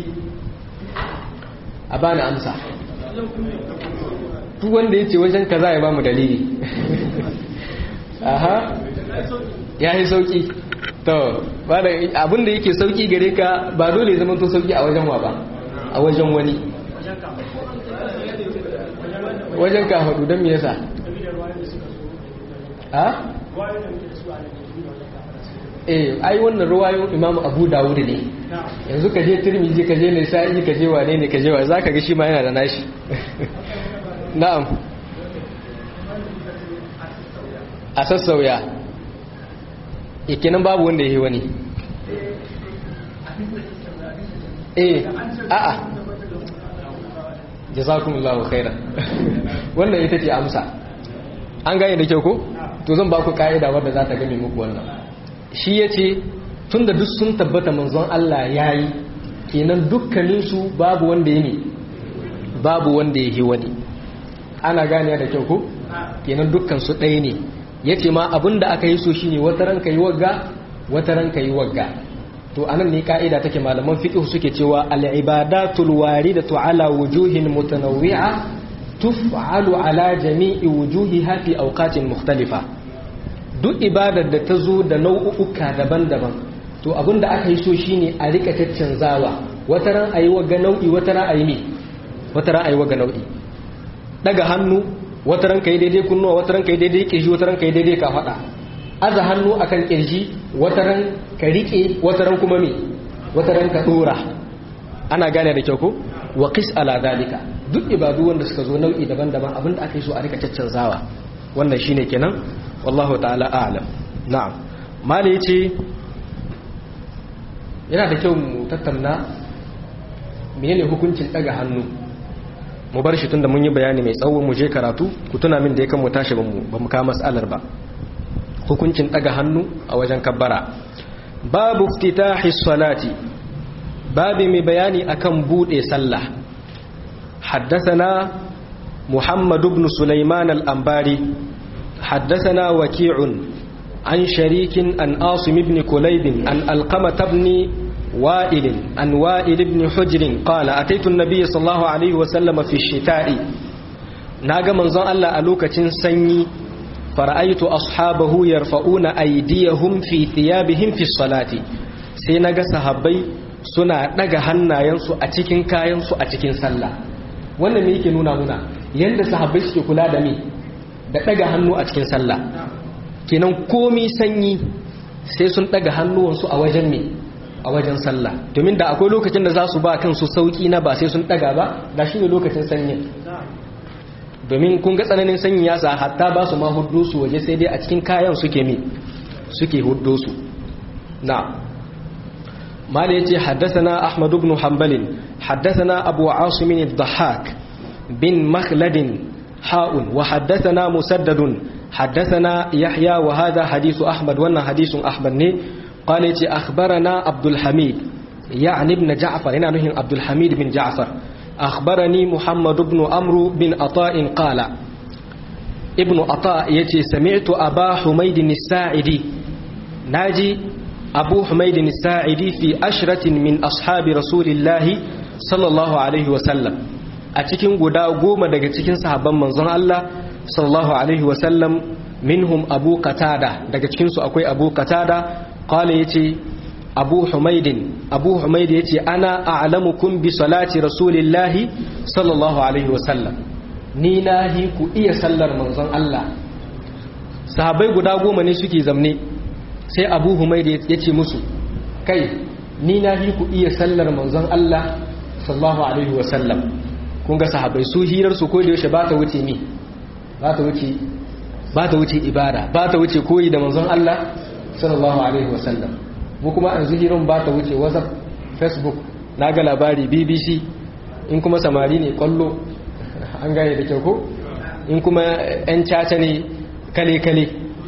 a bani amsa duk wanda yace wajen kaza ya bamu dalili aha yayi sauki to abin da yake sauki gare ka ba dole zama to sauki a wajen wa ba a wajen wani wajen ka haɗu don me yasa ha? eh ai wannan ruwayon imam abu dawud ne yanzu ka je turmiji ka je ne sa'i ka je wane ne ka je wa za ka ga shi ma yana da nashi na'am a sassauya ikinan babu wanda ya yi wani eh a'a jazakumullahu khairan wannan ita ce amsa an gane da kyau ko to zan ba ku ka'ida wadda za ta game muku wannan shi yace tunda duk sun tabbata manzon Allah yayi kenan dukkanin su babu wanda yake babu wanda yake wani ana gane da kyau ko kenan dukkan su ɗaya ne yace ma abinda aka yi so shine wata ran kai wagga wata ran kai wagga to anan ne ka'ida take malaman fiqh suke cewa al-ibadatul waridatu ala wujuhin mutanawwi'a tuf'alu ala jami'i wujuhiha fi awqatin mukhtalifa duk ibadar da ta zo da nau'uka daban-daban to abinda aka yi so shine a rika caccanzawa wata ran ayi wagga nau'i wata ran ayi me wata ran ayi wagga nau'i daga hannu wata ran kai daidai kunnuwa wata ran kai daidai kirji wata ran kai daidai ka faɗa aza hannu akan kirji wata ran ka rike wata ran kuma me wata ran ka dora ana gane da kyau ko wa qis ala dalika duk ibadu wanda suka zo nau'i daban-daban abinda aka yi so a rika caccanzawa wannan shine kenan wallahu ta'ala a'lam na'am mali yace yana da kyau mu tattauna menene hukuncin daga hannu mu bar shi tunda mun yi bayani mai tsawo mu je karatu ku tuna min da yakan mu tashi ba mu ba mu kama mas'alar ba hukuncin daga hannu a wajen kabbara babu iftitahi salati babu mai bayani akan bude sallah حدثنا محمد بن سليمان الأنباري حدثنا وكيع عن شريك عن آصم بن كليب عن القمة بن وائل عن وائل بن حجر قال أتيت النبي صلى الله عليه وسلم في الشتاء ناغا منظر الله ألوكة سني فرأيت أصحابه يرفعون أيديهم في ثيابهم في الصلاة سيناغا صحابي suna daga hannayensu a cikin kayansu a cikin sallah wannan me yake nuna muna yanda sahabbai suke kula da me da daga hannu a cikin sallah kenan komi sanyi sai sun daga hannuwansu a wajen me a wajen sallah domin da akwai lokacin da za su ba kansu sauki na ba sai sun daga ba da shi ne lokacin sanyin domin kun ga tsananin sanyi ya sa hatta ba su ma huddo su waje sai dai a cikin kayan suke me suke huddo su na mala yace haddathana ahmad ibn hanbal haddathana abu asim ad-dhahhak bin makhlad ha'un wa haddathana musaddad حدثنا يحيى وهذا حديث أحمد وانا حديث أحمد ني قال يتي أخبرنا عبد الحميد يعني ابن جعفر هنا نهي عبد الحميد بن جعفر أخبرني محمد بن أمرو بن عطاء قال ابن عطاء يتي سمعت أبا حميد الساعدي ناجي أبو حميد الساعدي في أشرة من أصحاب رسول الله صلى الله عليه وسلم أتكين قدا قوم دقا تكين صحابا منظر الله sallallahu alaihi wasallam minhum abu qatada daga cikinsu akwai abu qatada qala yace abu humaidin abu humaid yace ana a'lamukum bi salati rasulillahi sallallahu alaihi wasallam ni nahi ku iya sallar manzon Allah sahabbai guda goma ne suke zamne sai abu humaid yace musu kai ni nahi ku iya sallar manzon Allah sallallahu alaihi wasallam kun ga sahabbai su hirar su ko da yaushe ba ta wuce ni ba ta wuce ba ta wuce ibada ba ta wuce koyi da manzon Allah sallallahu alaihi wasallam mu kuma an zuhirin ba ta wuce whatsapp facebook na ga labari bbc in kuma samari ne kwallo an gane da kyau ko in kuma yan caca ne kale-kale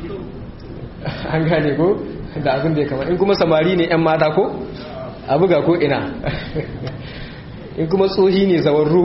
an gane ko da abin da ya kama in kuma samari ne yan mata ko a buga ko ina in kuma tsohi ne zawarru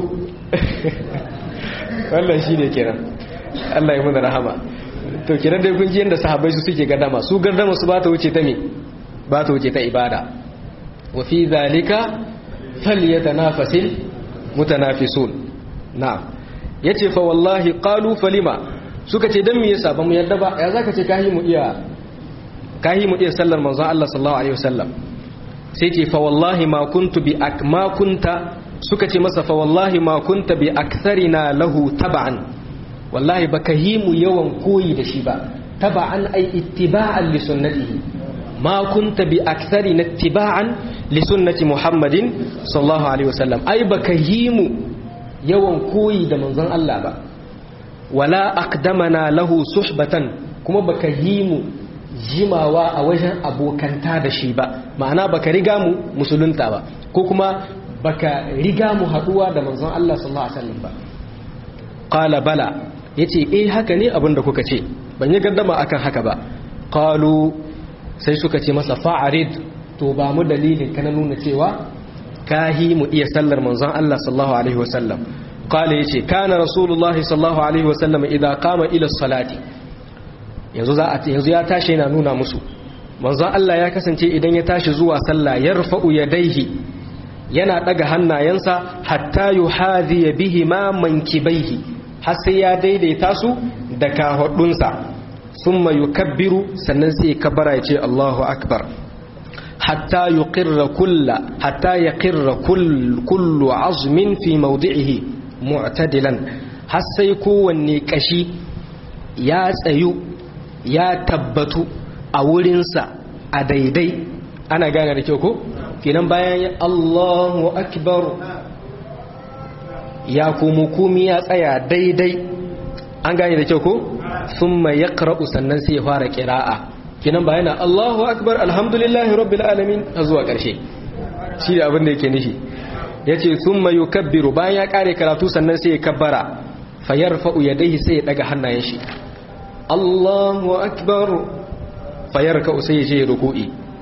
wannan shi ne kenan Allah ya muna rahama to kiran dai kun ji yanda sahabbai su suke gardama su gardama su ba ta wuce ta me ba ta wuce ta ibada wa fi zalika falyatanafasil mutanafisun na'am yace fa wallahi qalu falima suka ce dan me yasa ba mu yarda ba ya zaka ce kahi mu iya kahi mu iya sallar manzon Allah sallallahu alaihi wasallam sai ce fa wallahi ma kuntu bi akma kunta suka ce masa fa wallahi ma kunta bi aktharina lahu tab'an wallahi baka yi mu yawan koyi da shi ba taba'an ai ittiba'an li sunnatihi ma kunta bi akthari na ittiba'an li sunnati muhammadin sallallahu alaihi wasallam ai baka yi mu yawan koyi da manzon Allah ba wala aqdamana lahu suhbatan kuma baka yi mu jimawa a wajen abokanta da shi ba ma'ana baka riga mu musulunta ba ko kuma baka riga mu haduwa da manzon Allah sallallahu alaihi wasallam ba qala bala yace eh haka ne abinda kuka ce ban yi gaddama akan haka ba qalu sai suka ce masa fa'arid to ba mu dalilin kana nuna cewa kahi mu iya sallar manzon Allah sallallahu alaihi wasallam qala yace kana rasulullahi sallallahu alaihi wasallam idan qama ila salati yanzu za a yanzu ya tashi yana nuna musu manzon Allah ya kasance idan ya tashi zuwa sallah yarfa'u yadaihi yana daga hannayensa hatta yuhadhi bihi ma mankibaihi har sai ya daidaita su da kahudunsa thumma yukabbiru sannan sai kabara ya ce Allahu akbar hatta yuqirra kulla hatta yaqirra kull kullu azmin fi mawdi'ihi mu'tadilan har sai kowanne kashi ya tsayu ya tabbatu a wurinsa a daidai ana gane da kyau ko kenan bayan ya Allahu akbar ya kuma kumi ya tsaya daidai an gane da kyau ko thumma yaqra'u sannan sai ya fara qira'a kenan ba yana Allahu akbar alhamdulillahi rabbil alamin har zuwa karshe shi da abin da yake nishi yace thumma yukabbiru bayan ya kare karatu sannan sai ya kabbara fayarfa'u yadayhi sai ya daga hannayen shi Allahu akbar fayarka sai ya je ruku'i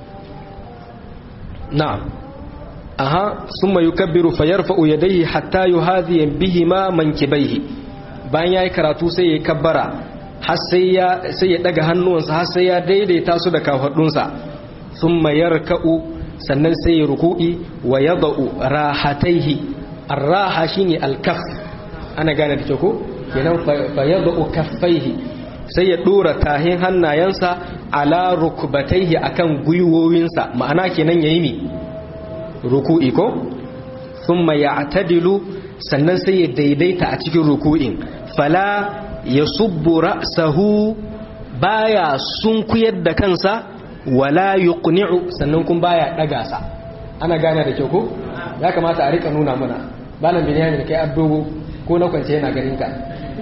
na'am aha thumma yukabbiru fayarfa'u yadayhi hatta yuhadhi bihima mankibaihi bayan yayi karatu sai ya kabbara har sai ya sai ya daga hannuwansa har sai ya daidaita su da kafadunsa thumma yarka'u sannan sai ya ruku'i wa yada'u rahataihi ar-raha shine al-kaff ana gane da ko kenan fa yada'u kaffaihi sai ya dora tahin hannayensa ala rukbataihi akan gwiwowinsa ma'ana kenan yayi ne ruku'i ko thumma ya'tadilu sannan sai ya daidaita a cikin ruku'in fala yasubbu ra'sahu baya sunkuyar da kansa wala yuqni'u sannan kun baya daga sa ana gane da kyau ko ya kamata a rika nuna mana malam binyamin kai addogo ko na kwance yana ganin ka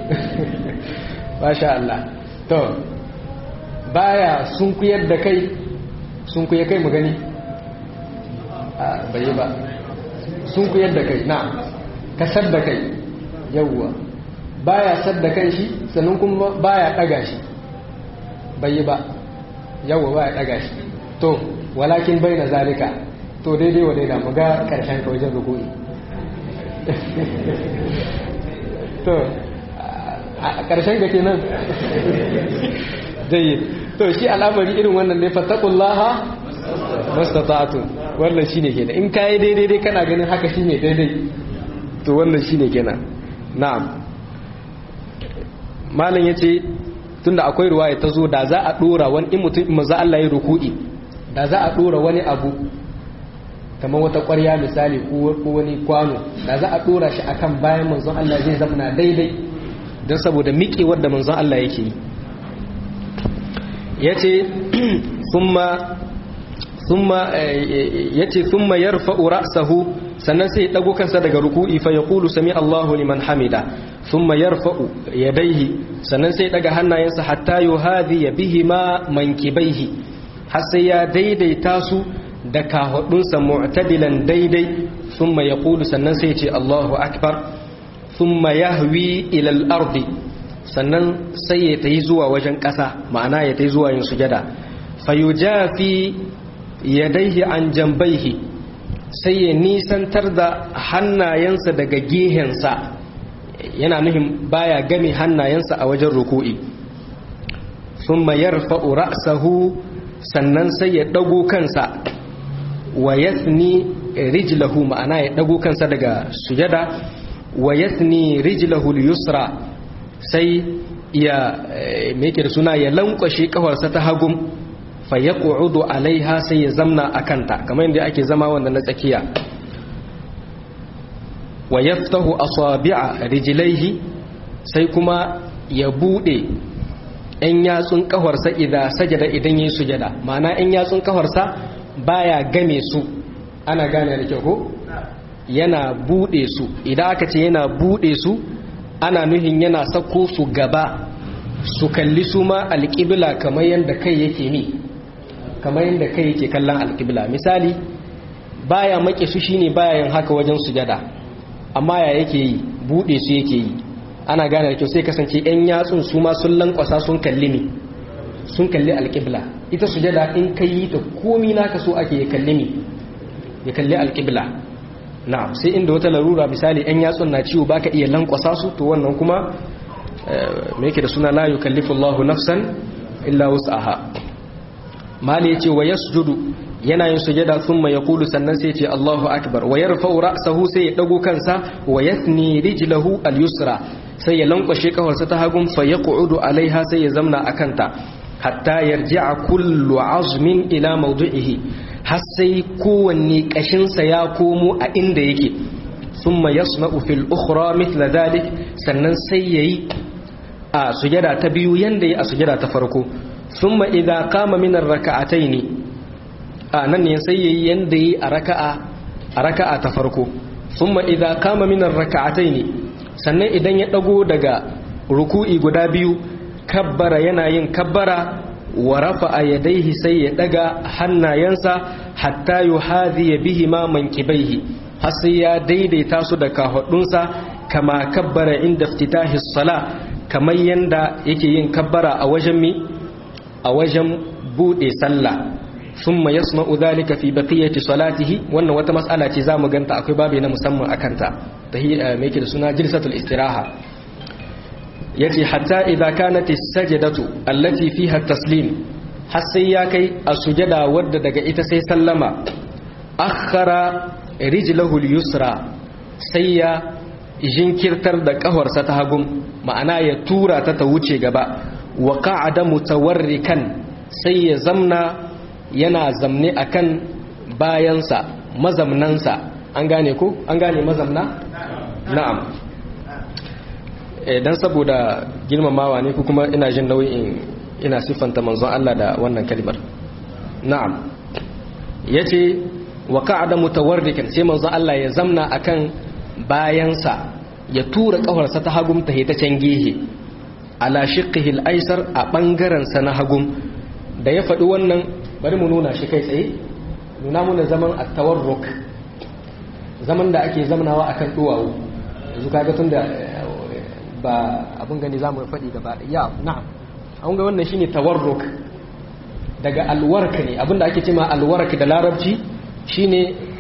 masha Allah to baya sunkuyar da kai sunkuye kai mu gani a bai ba sunkuyar da kai na kasar da kai yawwa baya sadda kan shi sannan kuma baya daga shi bai ba yawwa baya daga shi to walakin bai na zalika to daidai wa daida mu ga karshen ka wajen rukuni to a ƙarshen ga kenan zai to shi al'amari irin wannan ne fattakullaha mastata'atu wannan shine kenan in kai daidai dai kana ganin haka shine daidai to wannan shine kenan na'am malam yace tunda akwai ruwaya ta zo da za a dora wani in mutum in maza Allah ya ruku'i da za a dora wani abu kamar wata ƙwarya misali ko wani kwano da za a dora shi akan bayan manzon Allah zai zama daidai don saboda miƙewar da manzon Allah yake yi ya ce ya ce thumma yarfa'u ra'sahu sannan sai ya dago kansa daga ruku'i fa yaqulu sami Allahu liman hamida thumma yarfa'u yadayhi sannan sai ya daga hannayensa hatta yuhadhi bihima mankibaihi har sai ya daidaita su da kahudunsa mu'tadilan daidai thumma yaqulu sannan sai ya ce Allahu akbar thumma yahwi ila al-ardi sannan sai ya tayi zuwa wajen ƙasa ma'ana ya tayi zuwa yin sujada fayujafi yadaihi an jambaihi sai ya nisantar da hannayensa daga gehensa yana nuhin baya game hannayensa a wajen ruku'i thumma yarfa'u ra'sahu sannan sai ya dago kansa wa yathni rijlahu ma'ana ya dago kansa daga sujada wa yathni rijlahu al-yusra sai ya meke da suna ya lankwashe kafarsa ta hagum fa yaqudu alaiha sai ya zamna akanta kamar yadda ake zama wanda na tsakiya wa yaftahu asabi'a rijlaihi sai kuma ya bude ɗan yatsun kafarsa idan sajada idan yayi sujada ma'ana ɗan yatsun kafarsa baya game su ana gane da kyau ko yana bude su idan aka ce yana bude su ana nuhin yana sako su gaba su kalli su ma alƙibla kamar yadda kai yake mi kamar yadda kai yake kallon alƙibla misali baya make su shine baya yin haka wajen sujada amma ya yake yi bude su yake yi ana gane da kyau sai kasance yan yatsun su ma sun lankwasa sun kalli mi sun kalli alƙibla ita sujada in kai yi ta komi naka so ake ya kalli mi ya kalli alƙibla na'am sai inda wata larura misali yan yatsun na ciwo baka iya lankwasa su to wannan kuma me yake da suna la yukallifu Allahu nafsan illa wus'aha mali yace wa yasjudu yana yin sujada thumma yaqulu sannan sai yace Allahu akbar wa yarfa'u ra'sahu sai ya dago kansa wa yathni rijlahu al-yusra sai ya lankwashe kafarsa ta hagun fa yaq'udu alaiha sai ya zamna akanta hatta yarji'a kullu azmin ila mawdi'ihi har sai kowanne kashinsa ya komo a inda yake thumma yasma'u fil ukhra mithla dhalik sannan sai yayi a sujada ta biyu yanda yayi a sujada ta farko thumma idza qama min ar-rak'ataini a nan ne sai yayi yanda yayi a raka'a a raka'a ta farko thumma idza qama min ar-rak'ataini sannan idan ya dago daga ruku'i guda biyu kabbara yana yin kabbara wa rafa'a yadayhi sai ya daga hannayensa hatta yuhadhi bihi ma mankibaihi har sai ya daidaita su da kahudunsa kama kabbara inda iftitahi sala kamar yanda yake yin kabbara a wajen mi a wajen bude sallah thumma yasma'u dhalika fi baqiyati salatihi wannan wata mas'ala ce zamu ganta akwai babu na musamman akan ta tahiyya me yake da suna jilsatul istiraha yace hatta idza kanat as-sajdatu allati fiha at-taslim har sai ya kai a sujada wadda daga ita sai sallama akhara rijlahu al-yusra sai ya jinkirtar da kafarsa ta hagun ma'ana ya tura ta ta wuce gaba wa qa'ada mutawarrikan sai ya zamna yana zamne akan bayansa mazamnansa an gane ko an gane mazamna na'am dan saboda girmamawa ne ko kuma ina jin nauyin ina siffanta manzon Allah da wannan kalmar na'am yace wa qa'ada mutawarrikan sai manzon Allah ya zamna akan bayansa ya tura kafarsa ta hagum ta hita can gehe ala shiqqihi al-aysar a bangaren sa na hagum da ya faɗi wannan bari mu nuna shi kai tsaye nuna muna zaman at-tawarruk zaman da ake zamnawa akan duwawu yanzu kaga tunda ba abin gani za mu faɗi gaba da ya na'am an ga wannan shine tawarruk daga alwarka ne abinda ake cema alwark da larabci shine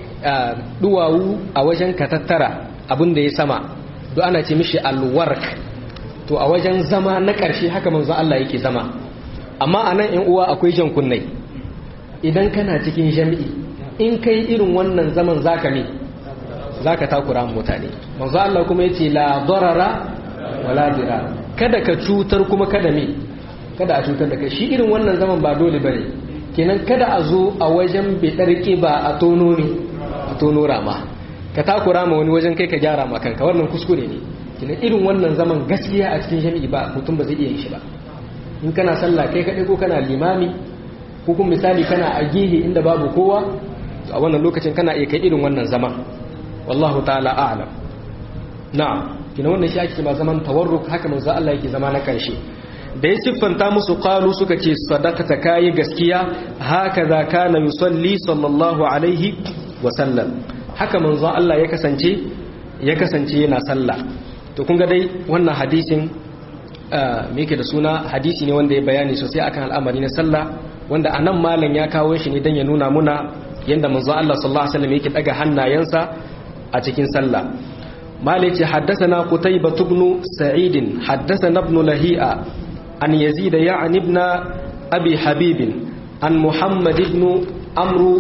duwawu a wajen katattara abinda ya sama duk ana ce mishi alwark to a wajen zama na ƙarshe haka manzo Allah yake zama amma a nan ‘yan uwa akwai jan kunnai idan kana cikin jami'i in kai irin wannan zaman zaka ne zaka takura mutane manzo Allah kuma yace la darara wala dira kada ka cutar kuma kada me kada a cutar da kai shi irin wannan zaman ba dole bane kenan kada a zo a wajen bidar ba a tono ne a tono rama ka takura ma wani wajen kai ka gyara ma kanka wannan kuskure ne kenan irin wannan zaman gaskiya a cikin jami'i ba mutum ba zai iya yin shi ba in kana sallah kai kadai ko kana limami ko kuma misali kana a gehe inda babu kowa a wannan lokacin kana iya kai irin wannan zaman wallahu ta'ala a'lam na'am kina wannan shi ake ma zaman tawarruk haka manzo Allah yake zama na karshe da ya siffanta musu qalu suka ce sadaqata kai gaskiya haka za kana yusalli sallallahu alaihi wa sallam haka manzo Allah ya kasance ya kasance yana sallah to kun ga dai wannan hadisin me yake da suna hadisi ne wanda ya bayani sosai akan al'amari na sallah wanda anan malam ya kawo shi ne dan ya nuna muna yanda manzo Allah sallallahu alaihi wasallam yake daga hannayensa a cikin sallah مالك حدثنا قتيبة بن سعيد حدثنا ابن لهيئة عن يزيد يعني ابن أبي حبيب عن محمد بن أمرو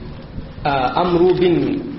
أمرو بن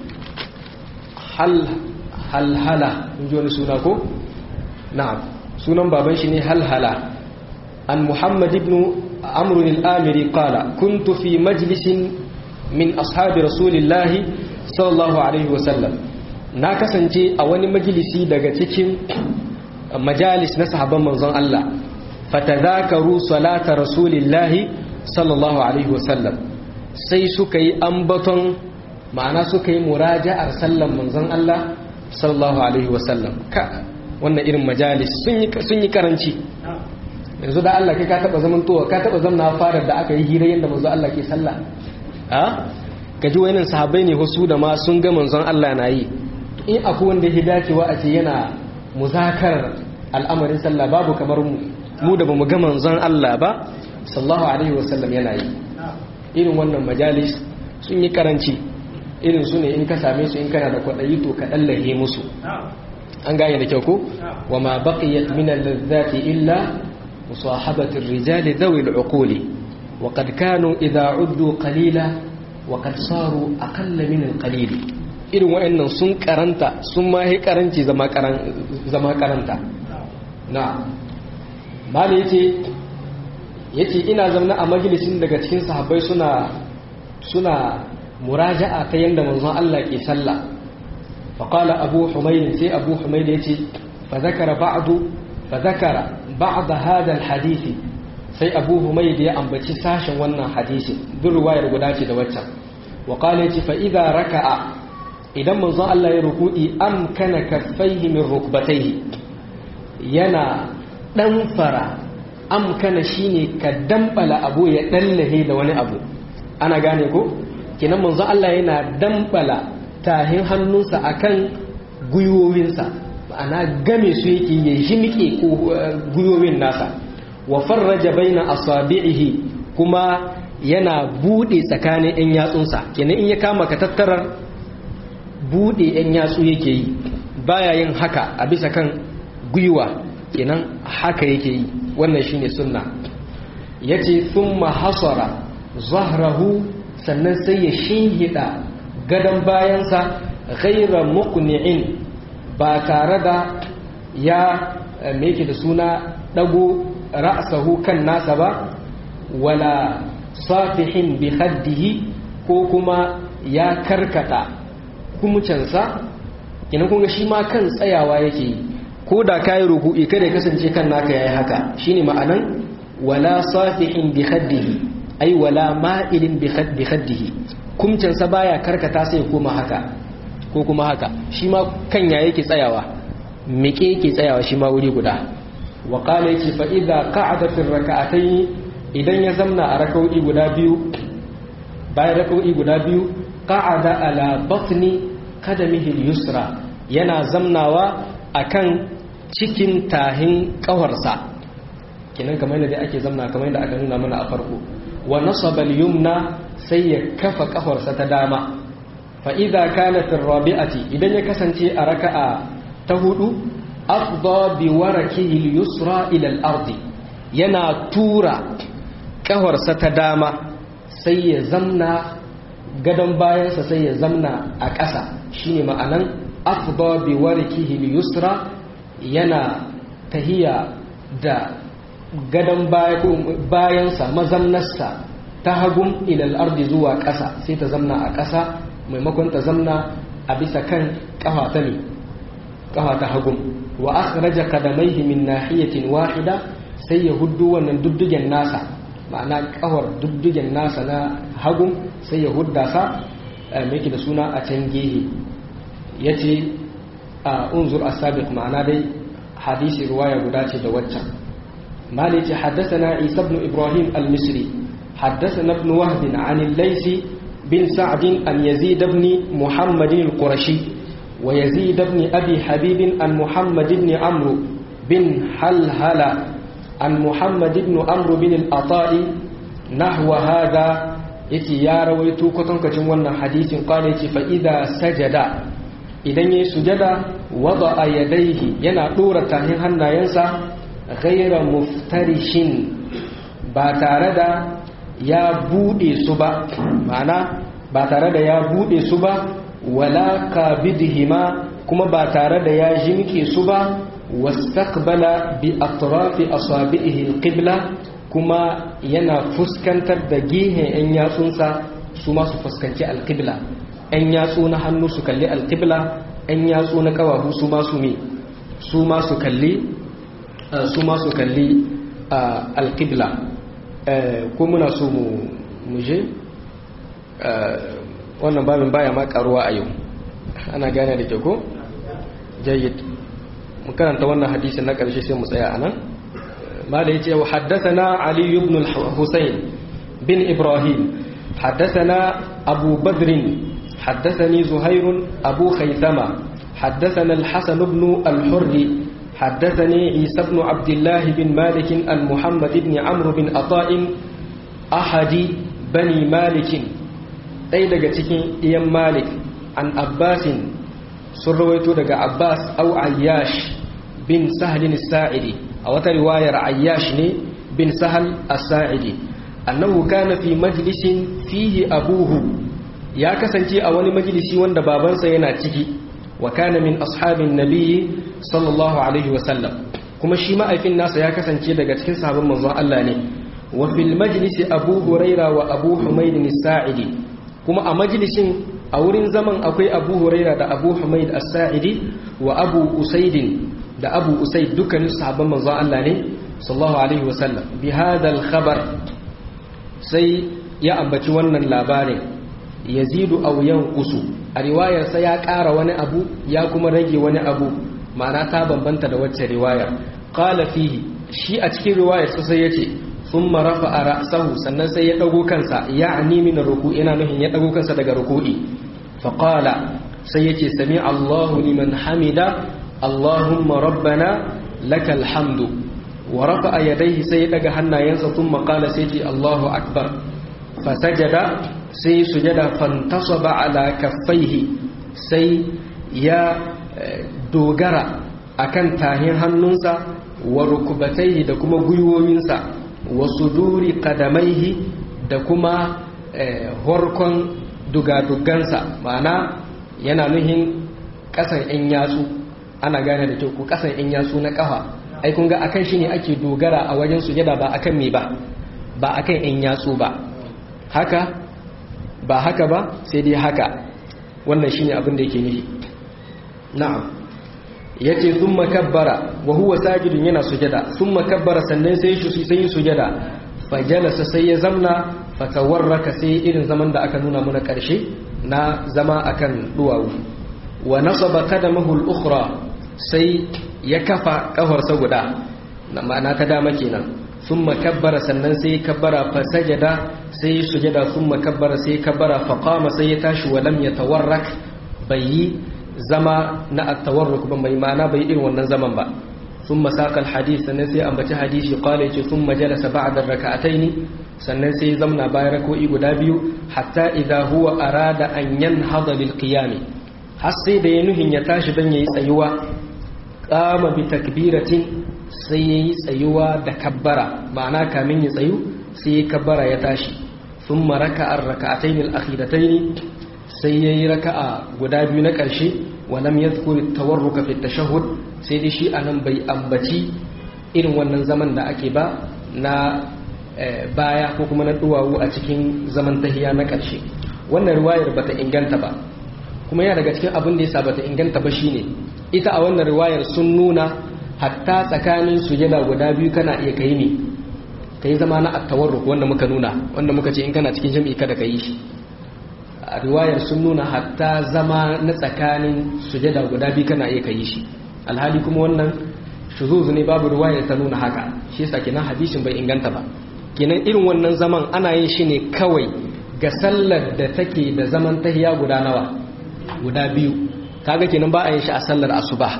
هل هل هلا نجون سوناكو نعم سنن بابن شني هل هلا عن محمد بن أمرو الآمري قال كنت في مجلس من أصحاب رسول الله صلى الله عليه وسلم na kasance a wani majalisi daga cikin majalis na sahabban manzon Allah fatadhakaru salata rasulillahi sallallahu alaihi wasallam sai suka yi ambaton ma'ana suka yi muraja'ar sallan manzon Allah sallallahu alaihi wasallam ka wannan irin majalis sun yi sun yi karanci yanzu da Allah kai ka taba zaman towa ka taba zamna fara da aka yi hira yanda manzon Allah ke sallah a kaji wayannan sahabbai ne wasu da ma sun ga manzon Allah na yi in akwai wanda ya dacewa a ce yana muzakarar al'amarin sallah babu kamar mu mu da bamu ga manzon Allah ba sallallahu alaihi wasallam yana yi irin wannan majalis sun yi karanci irin su ne in ka same su in kana da kwaɗayi to ka ɗallahe musu an gane da kyau ko wa ma baqiyat min al-ladzati illa مصاحبة الرجال ذوي العقول وقد كانوا إذا عدوا قليلا وقد صاروا أقل من القليل irin wa'annan sun karanta sun ma yi karanci zama karanta na mali yace yace ina zaune a majalisin daga cikin sahabbai suna suna muraja'a ta yanda manzon Allah ke sallah fa qala abu humayd sai abu humayd yace fa zakara ba'du fa zakara ba'd hada alhadith sai abu humayd ya ambaci sashen wannan hadisi duk riwayar guda ce da waccan wa qala yace fa idza raka'a idan manzon Allah ya ruku'i amkana kaffaihi min rukbatayhi yana dan fara amkana shine ka dambala abu ya dallahe da wani abu ana gane ko kinan manzon Allah yana dambala tahin hannunsa akan gwiwowinsa ma'ana game su yake ya jimike ko gwiwowin nasa wa farraja baina asabi'ihi kuma yana bude tsakanin yan yatsunsa kenan in ya kama ka tattarar bude yan yatsu yake yi baya yin haka a bisa kan gwiwa kenan haka yake yi wannan shine sunna yace thumma hasara zahrahu sannan sai ya shinhida gadon bayansa ghaira muqni'in ba tare da ya me da suna dago ra'sahu kan nasa ba wala safihin bi khaddihi ko kuma ya karkata kumucansa kina kun ga shi ma kan tsayawa yake yi ko da kayi ruku'i kada ya kasance kan naka yayi haka shine ma'anan wala safihin bi khaddihi ai wala ma'ilin bi khaddihi kumcansa baya karkata sai koma haka ko kuma haka shi ma kan ya yake tsayawa miƙe yake tsayawa shi ma wuri guda wa qala yace fa idza qa'ada fi rak'atayn idan ya zamna a rak'o'i guda biyu bayan rak'o'i guda biyu qa'ada ala batni qadamihi al-yusra yana zamnawa akan cikin tahin kawarsa kenan kamar yadda ake zamna kamar yadda aka nuna mana a farko wa nasaba al-yumna sai ya kafa kafarsa ta dama fa idza kanat ar-rabi'ati idan ya kasance a raka'a ta hudu afdha bi warakihi al-yusra ila al-ardi yana tura kafarsa ta dama sai ya zamna gadon bayansa sai ya zamna a ƙasa shine ma'anan afdha bi warakihi al-yusra yana tahiya da gadon bayansa mazamnarsa ta hagun ilal ardi zuwa ƙasa sai ta zamna a ƙasa maimakon ta zamna a bisa kan ƙafa ta ne ƙafa ta hagun wa akhraja qadamaihi min nahiyatin wahida sai ya huddu wannan duddugen nasa ma'ana ƙawar duddugen nasa na hagun sai ya hudda sa mai da suna a can gehe yace a unzur as-sabiq ma'ana dai hadisi ruwaya guda ce da waccan مالك حدثنا عيسى بن إبراهيم المصري حدثنا ابن وهب عن الليث بن سعد عن يزيد بن محمد القرشي ويزيد بن أبي حبيب عن محمد بن عمرو بن حلهلة عن محمد بن عمرو بن الأطاء نحو هذا يتي يا رويتو كتنك جمونا حديث قال يتي فإذا سجد إذن يسجد وضع يديه ينا دورة هنا ينسى ghaira muftarishin ba tare da ya bude su ba ma'ana ba tare da ya bude su ba wala kabidhima kuma ba tare da ya jimke su ba wastaqbala bi atrafi asabihi alqibla kuma yana fuskantar da gehen yan yatsunsa su ma su fuskanci alqibla yan yatsu na hannu su kalli alqibla yan yatsu na kawahu su ma su me su ma su kalli su ma su kalli alƙibla ko muna so mu je wannan babin baya ma karuwa a yau ana gane da ke ko jayyid mu karanta wannan hadisin na ƙarshe sai mu tsaya a nan ma da ya ce haddasana ali ibn al-husayn bin ibrahim haddasana abu badrin حدثني زهير أبو خيثمة حدثنا الحسن بن الحر حدثني عيسى بن عبد الله بن مالك عن محمد بن عمرو بن عطاء أحد بني مالك أي daga cikin iyan malik an abbasin sun rawaito daga abbas au ayyash bin sahlin sa'idi a wata riwayar ayyash ne bin sahal as-sa'idi annahu kana fi majlisin fihi abuhu ya kasance a wani majalisi wanda babansa yana ciki wa kana min ashabin nabiyyi sallallahu alaihi wa sallam kuma shi ma'aifin nasa ya kasance daga cikin sahabban manzon Allah ne wa fil majlisi abu huraira wa abu humayd as-sa'idi kuma a majlisin a wurin zaman akwai abu huraira da abu humayd as-sa'idi wa abu usaidin da abu usaid dukkanin sahabban manzon Allah ne sallallahu alaihi wa sallam bi hadha khabar sai ya ambaci wannan labarin yazidu aw yanqusu a riwayarsa ya ƙara wani abu ya kuma rage wani abu ma'ana ta bambanta da wacce riwaya qala fihi shi a cikin riwayar sai yace thumma rafa'a ra'sahu sannan sai ya dago kansa ya'ni min ruku'i ina nuhin ya dago kansa daga ruku'i fa qala sai yace sami Allahu liman hamida Allahumma rabbana lakal hamdu wa rafa'a yadayhi sai ya daga hannayensa thumma qala sai yace Allahu akbar fa sajada sai sujada fantasaba ala kaffaihi sai ya dogara akan tahin hannunsa wa rukubataihi da kuma gwiwoyinsa wa suduri kadamaihi da kuma horkon dugadugansa ma'ana yana nuhin kasan yan yatsu ana gane da kyau ko kasan yan yatsu na kafa ai kun ga akan shi ne ake dogara a wajen sujada ba akan me ba ba akan yan yatsu ba haka ba haka ba sai dai haka wannan shine abin da yake nufi na'am yace thumma kabbara wa huwa sajidun yana sujada thumma kabbara sannan sai shi sai sujada fajalasa sai ya zamna fatawarraka sai irin zaman da aka nuna muna karshe na zama akan duwawu wa nasaba qadamahu al-ukhra sai ya kafa kafarsa guda na ma'ana ta dama kenan thumma kabbara sannan sai kabbara fa sajada sai sujada thumma kabbara sai kabbara fa qama sai ya tashi wa lam yatawarrak bai yi zama na at-tawarruk ba mai ma'ana bai irin wannan zaman ba thumma saqa al-hadith sannan sai ambaci hadisi qala yace thumma jalasa ba'da ar-rak'atayn sannan sai zamna bayan rako'i guda biyu hatta idha huwa arada an yanhada lil qiyam har sai da ya nuhin ya tashi dan yayi tsayuwa qama bi takbiratin sai yayi tsayuwa da kabbara ma'ana kamin ya tsayu sai ya kabbara ya tashi thumma raka'a ar-rak'atayn al-akhiratayn sai yayi raka'a guda biyu na ƙarshe wa lam yadhkur at-tawarruk fi at-tashahhud sai dai shi anan bai ambaci irin wannan zaman da ake ba na baya ko kuma na duwawu a cikin zaman tahiya na ƙarshe wannan riwayar bata inganta ba kuma yana daga cikin abin da yasa bata inganta ba shine ita a wannan riwayar sun nuna hatta tsakanin sujada guda biyu kana iya kai ne kai zama na at-tawarruk wanda muka nuna wanda muka ce in kana cikin jami'i kada ka yi shi a riwayar sun nuna hatta zama na tsakanin sujada guda biyu kana iya kai shi alhali kuma wannan shuzuzu ne babu riwayar ta nuna haka shi yasa kenan hadisin bai inganta ba kenan irin wannan zaman ana yin shi ne kawai ga sallar da take da zaman tahiya guda nawa guda biyu kaga kenan ba a yin shi a sallar asuba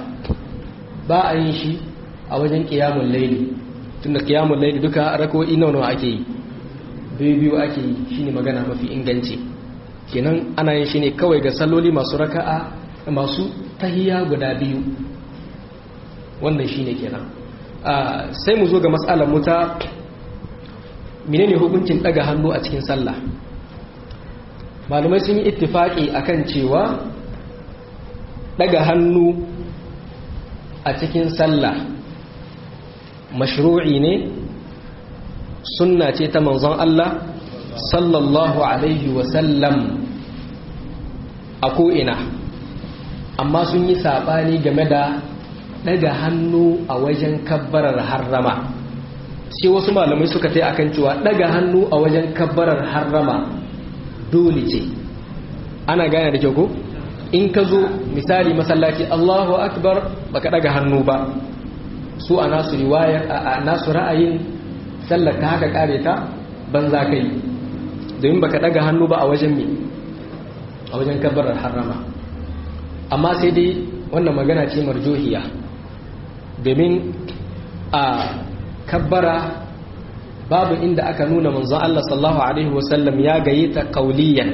ba a yin shi a wajen qiyamul layli tunda qiyamul layli duka rako'i nawa nawa ake yi biyu biyu ake yi shine magana mafi inganci kenan ana yin shi ne kawai ga salloli masu raka'a masu tahiya guda biyu wannan shine kenan sai mu zo ga mas'alar mu ta menene hukuncin daga hannu a cikin sallah malumai sun yi ittifaki akan cewa daga hannu a cikin sallah mashru'i ne sunna ce ta manzon Allah sallallahu alaihi wasallam a ko'ina amma sun yi saɓani game da daga hannu a wajen kabbarar harrama sai wasu malamai suka ta akan cewa daga hannu a wajen kabbarar harrama dole ce ana gane da kyau ko in ka zo misali masallaci Allahu akbar baka daga hannu ba su a nasu riwayar a nasu ra'ayin sallar ka haka kare ta banza kai domin baka daga hannu ba a wajen me a wajen kabbarar harrama amma sai dai wannan magana ce marjohiya domin a kabbara babu inda aka nuna manzon Allah sallallahu alaihi wasallam ya gaye ta kauliyan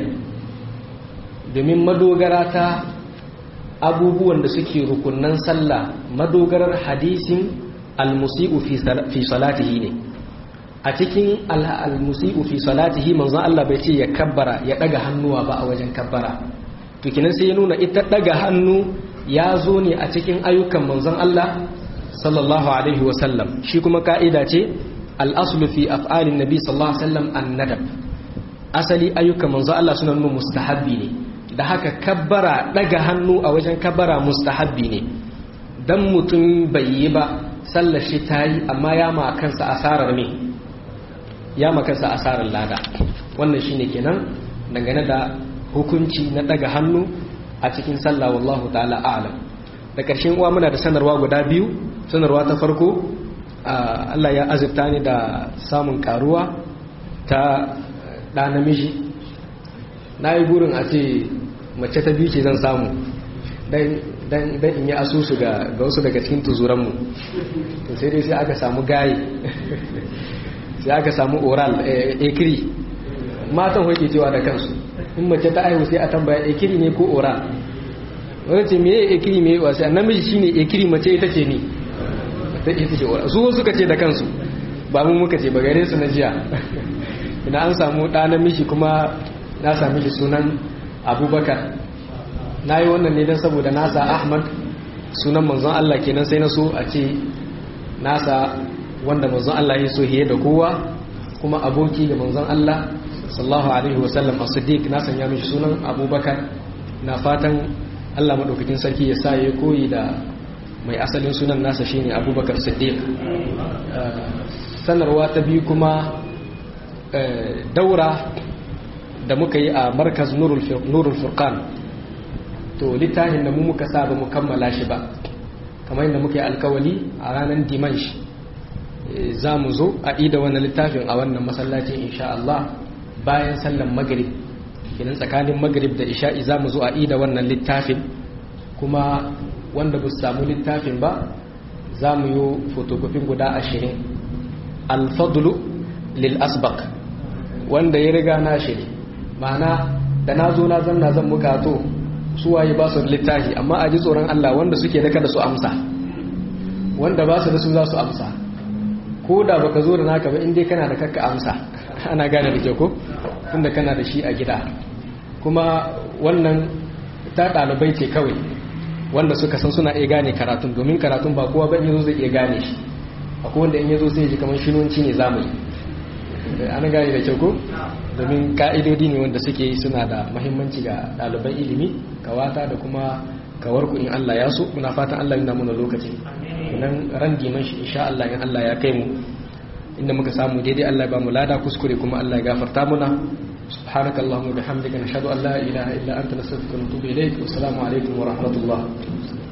domin madogara ta abubuwan da suke rukunnan sallah madogarar hadisin al-musi'u fi salatihi ne a cikin al-musi'u fi salatihi manzon Allah bai ce ya kabbara ya daga hannuwa ba a wajen kabbara to kinan sai ya nuna ita daga hannu ya zo ne a cikin ayyukan manzon Allah sallallahu alaihi wasallam shi kuma ka'ida ce al-aslu fi af'alin nabi sallallahu alaihi wasallam an-nadab asali ayyukan manzon Allah suna nuna mustahabbi ne da haka kabbara daga hannu a wajen kabbara mustahabbi ne dan mutum bai yi ba sallar shi ta yi amma ya ma kansa asarar me ya ma kansa asarar lada wannan shine kenan dangane da hukunci na daga hannu a cikin sallah wallahu ta'ala a'lam da ƙarshen uwa muna da sanarwa guda biyu sanarwa ta farko Allah ya azurta ni da samun karuwa ta ɗa namiji na yi burin a ce mace ta biyu ce zan samu dan in yi asusu ga wasu daga cikin tuzuranmu sai dai sai aka samu gaye sai aka samu oral ekiri matan hoke cewa da kansu in mace ta aihu sai a tambaya ekiri ne ko oral wani ce meye ekiri meye wasu namiji shine ekiri mace ita ce ni ita ce oral su suka ce da kansu ba mu muka ce ba gare su na jiya ina an samu ɗa namiji kuma na sami shi sunan abubakar na yi wannan ne don saboda nasa ahmad sunan manzon Allah kenan sai na so a ce nasa wanda manzon Allah ya so hiye da kowa kuma aboki ga manzon Allah sallallahu alaihi wasallam a siddiq na sanya mishi sunan abubakar na fatan Allah maɗaukakin sarki ya sa ya koyi da mai asalin sunan nasa shine abubakar siddiq sanarwa ta biyu kuma daura da muka yi a markaz nurul furqan to littafin da mu muka sa ba mu kammala shi ba kamar yadda muka yi alkawali a ranar dimansh za mu zo a ida wannan littafin a wannan masallacin insha Allah bayan sallan magrib kenan tsakanin magrib da isha'i za mu zo a ida wannan littafin kuma wanda ba su samu littafin ba za mu yi fotokofin guda ashirin alfadlu lil asbaq wanda ya riga na shi ma'ana da na zo na zanna zan mukato su waye ba su littafi amma a ji tsoron Allah wanda suke da kada su amsa wanda ba su da su za su amsa ko da baka zo da naka ba in dai kana da kakka amsa ana gane da ke ko tunda kana da shi a gida kuma wannan ta ɗalibai ce kawai wanda suka san suna iya gane karatun domin karatun ba kowa ba in yazo zai iya gane shi akwai wanda in yazo sai ji kamar shinonci ne zamu yi an gane da kyau ko domin ka'idodi ne wanda suke yi suna da mahimmanci ga ɗaliban ilimi kawata da kuma kawarku in Allah ya so muna fatan Allah yana muna lokaci nan ran diman shi insha Allah in Allah ya kai mu inda muka samu daidai Allah ya ba mu lada kuskure kuma Allah ya gafarta muna سبحانك اللهم وبحمدك نشهد ان لا اله الا انت نستغفرك ونتوب اليك والسلام عليكم ورحمه الله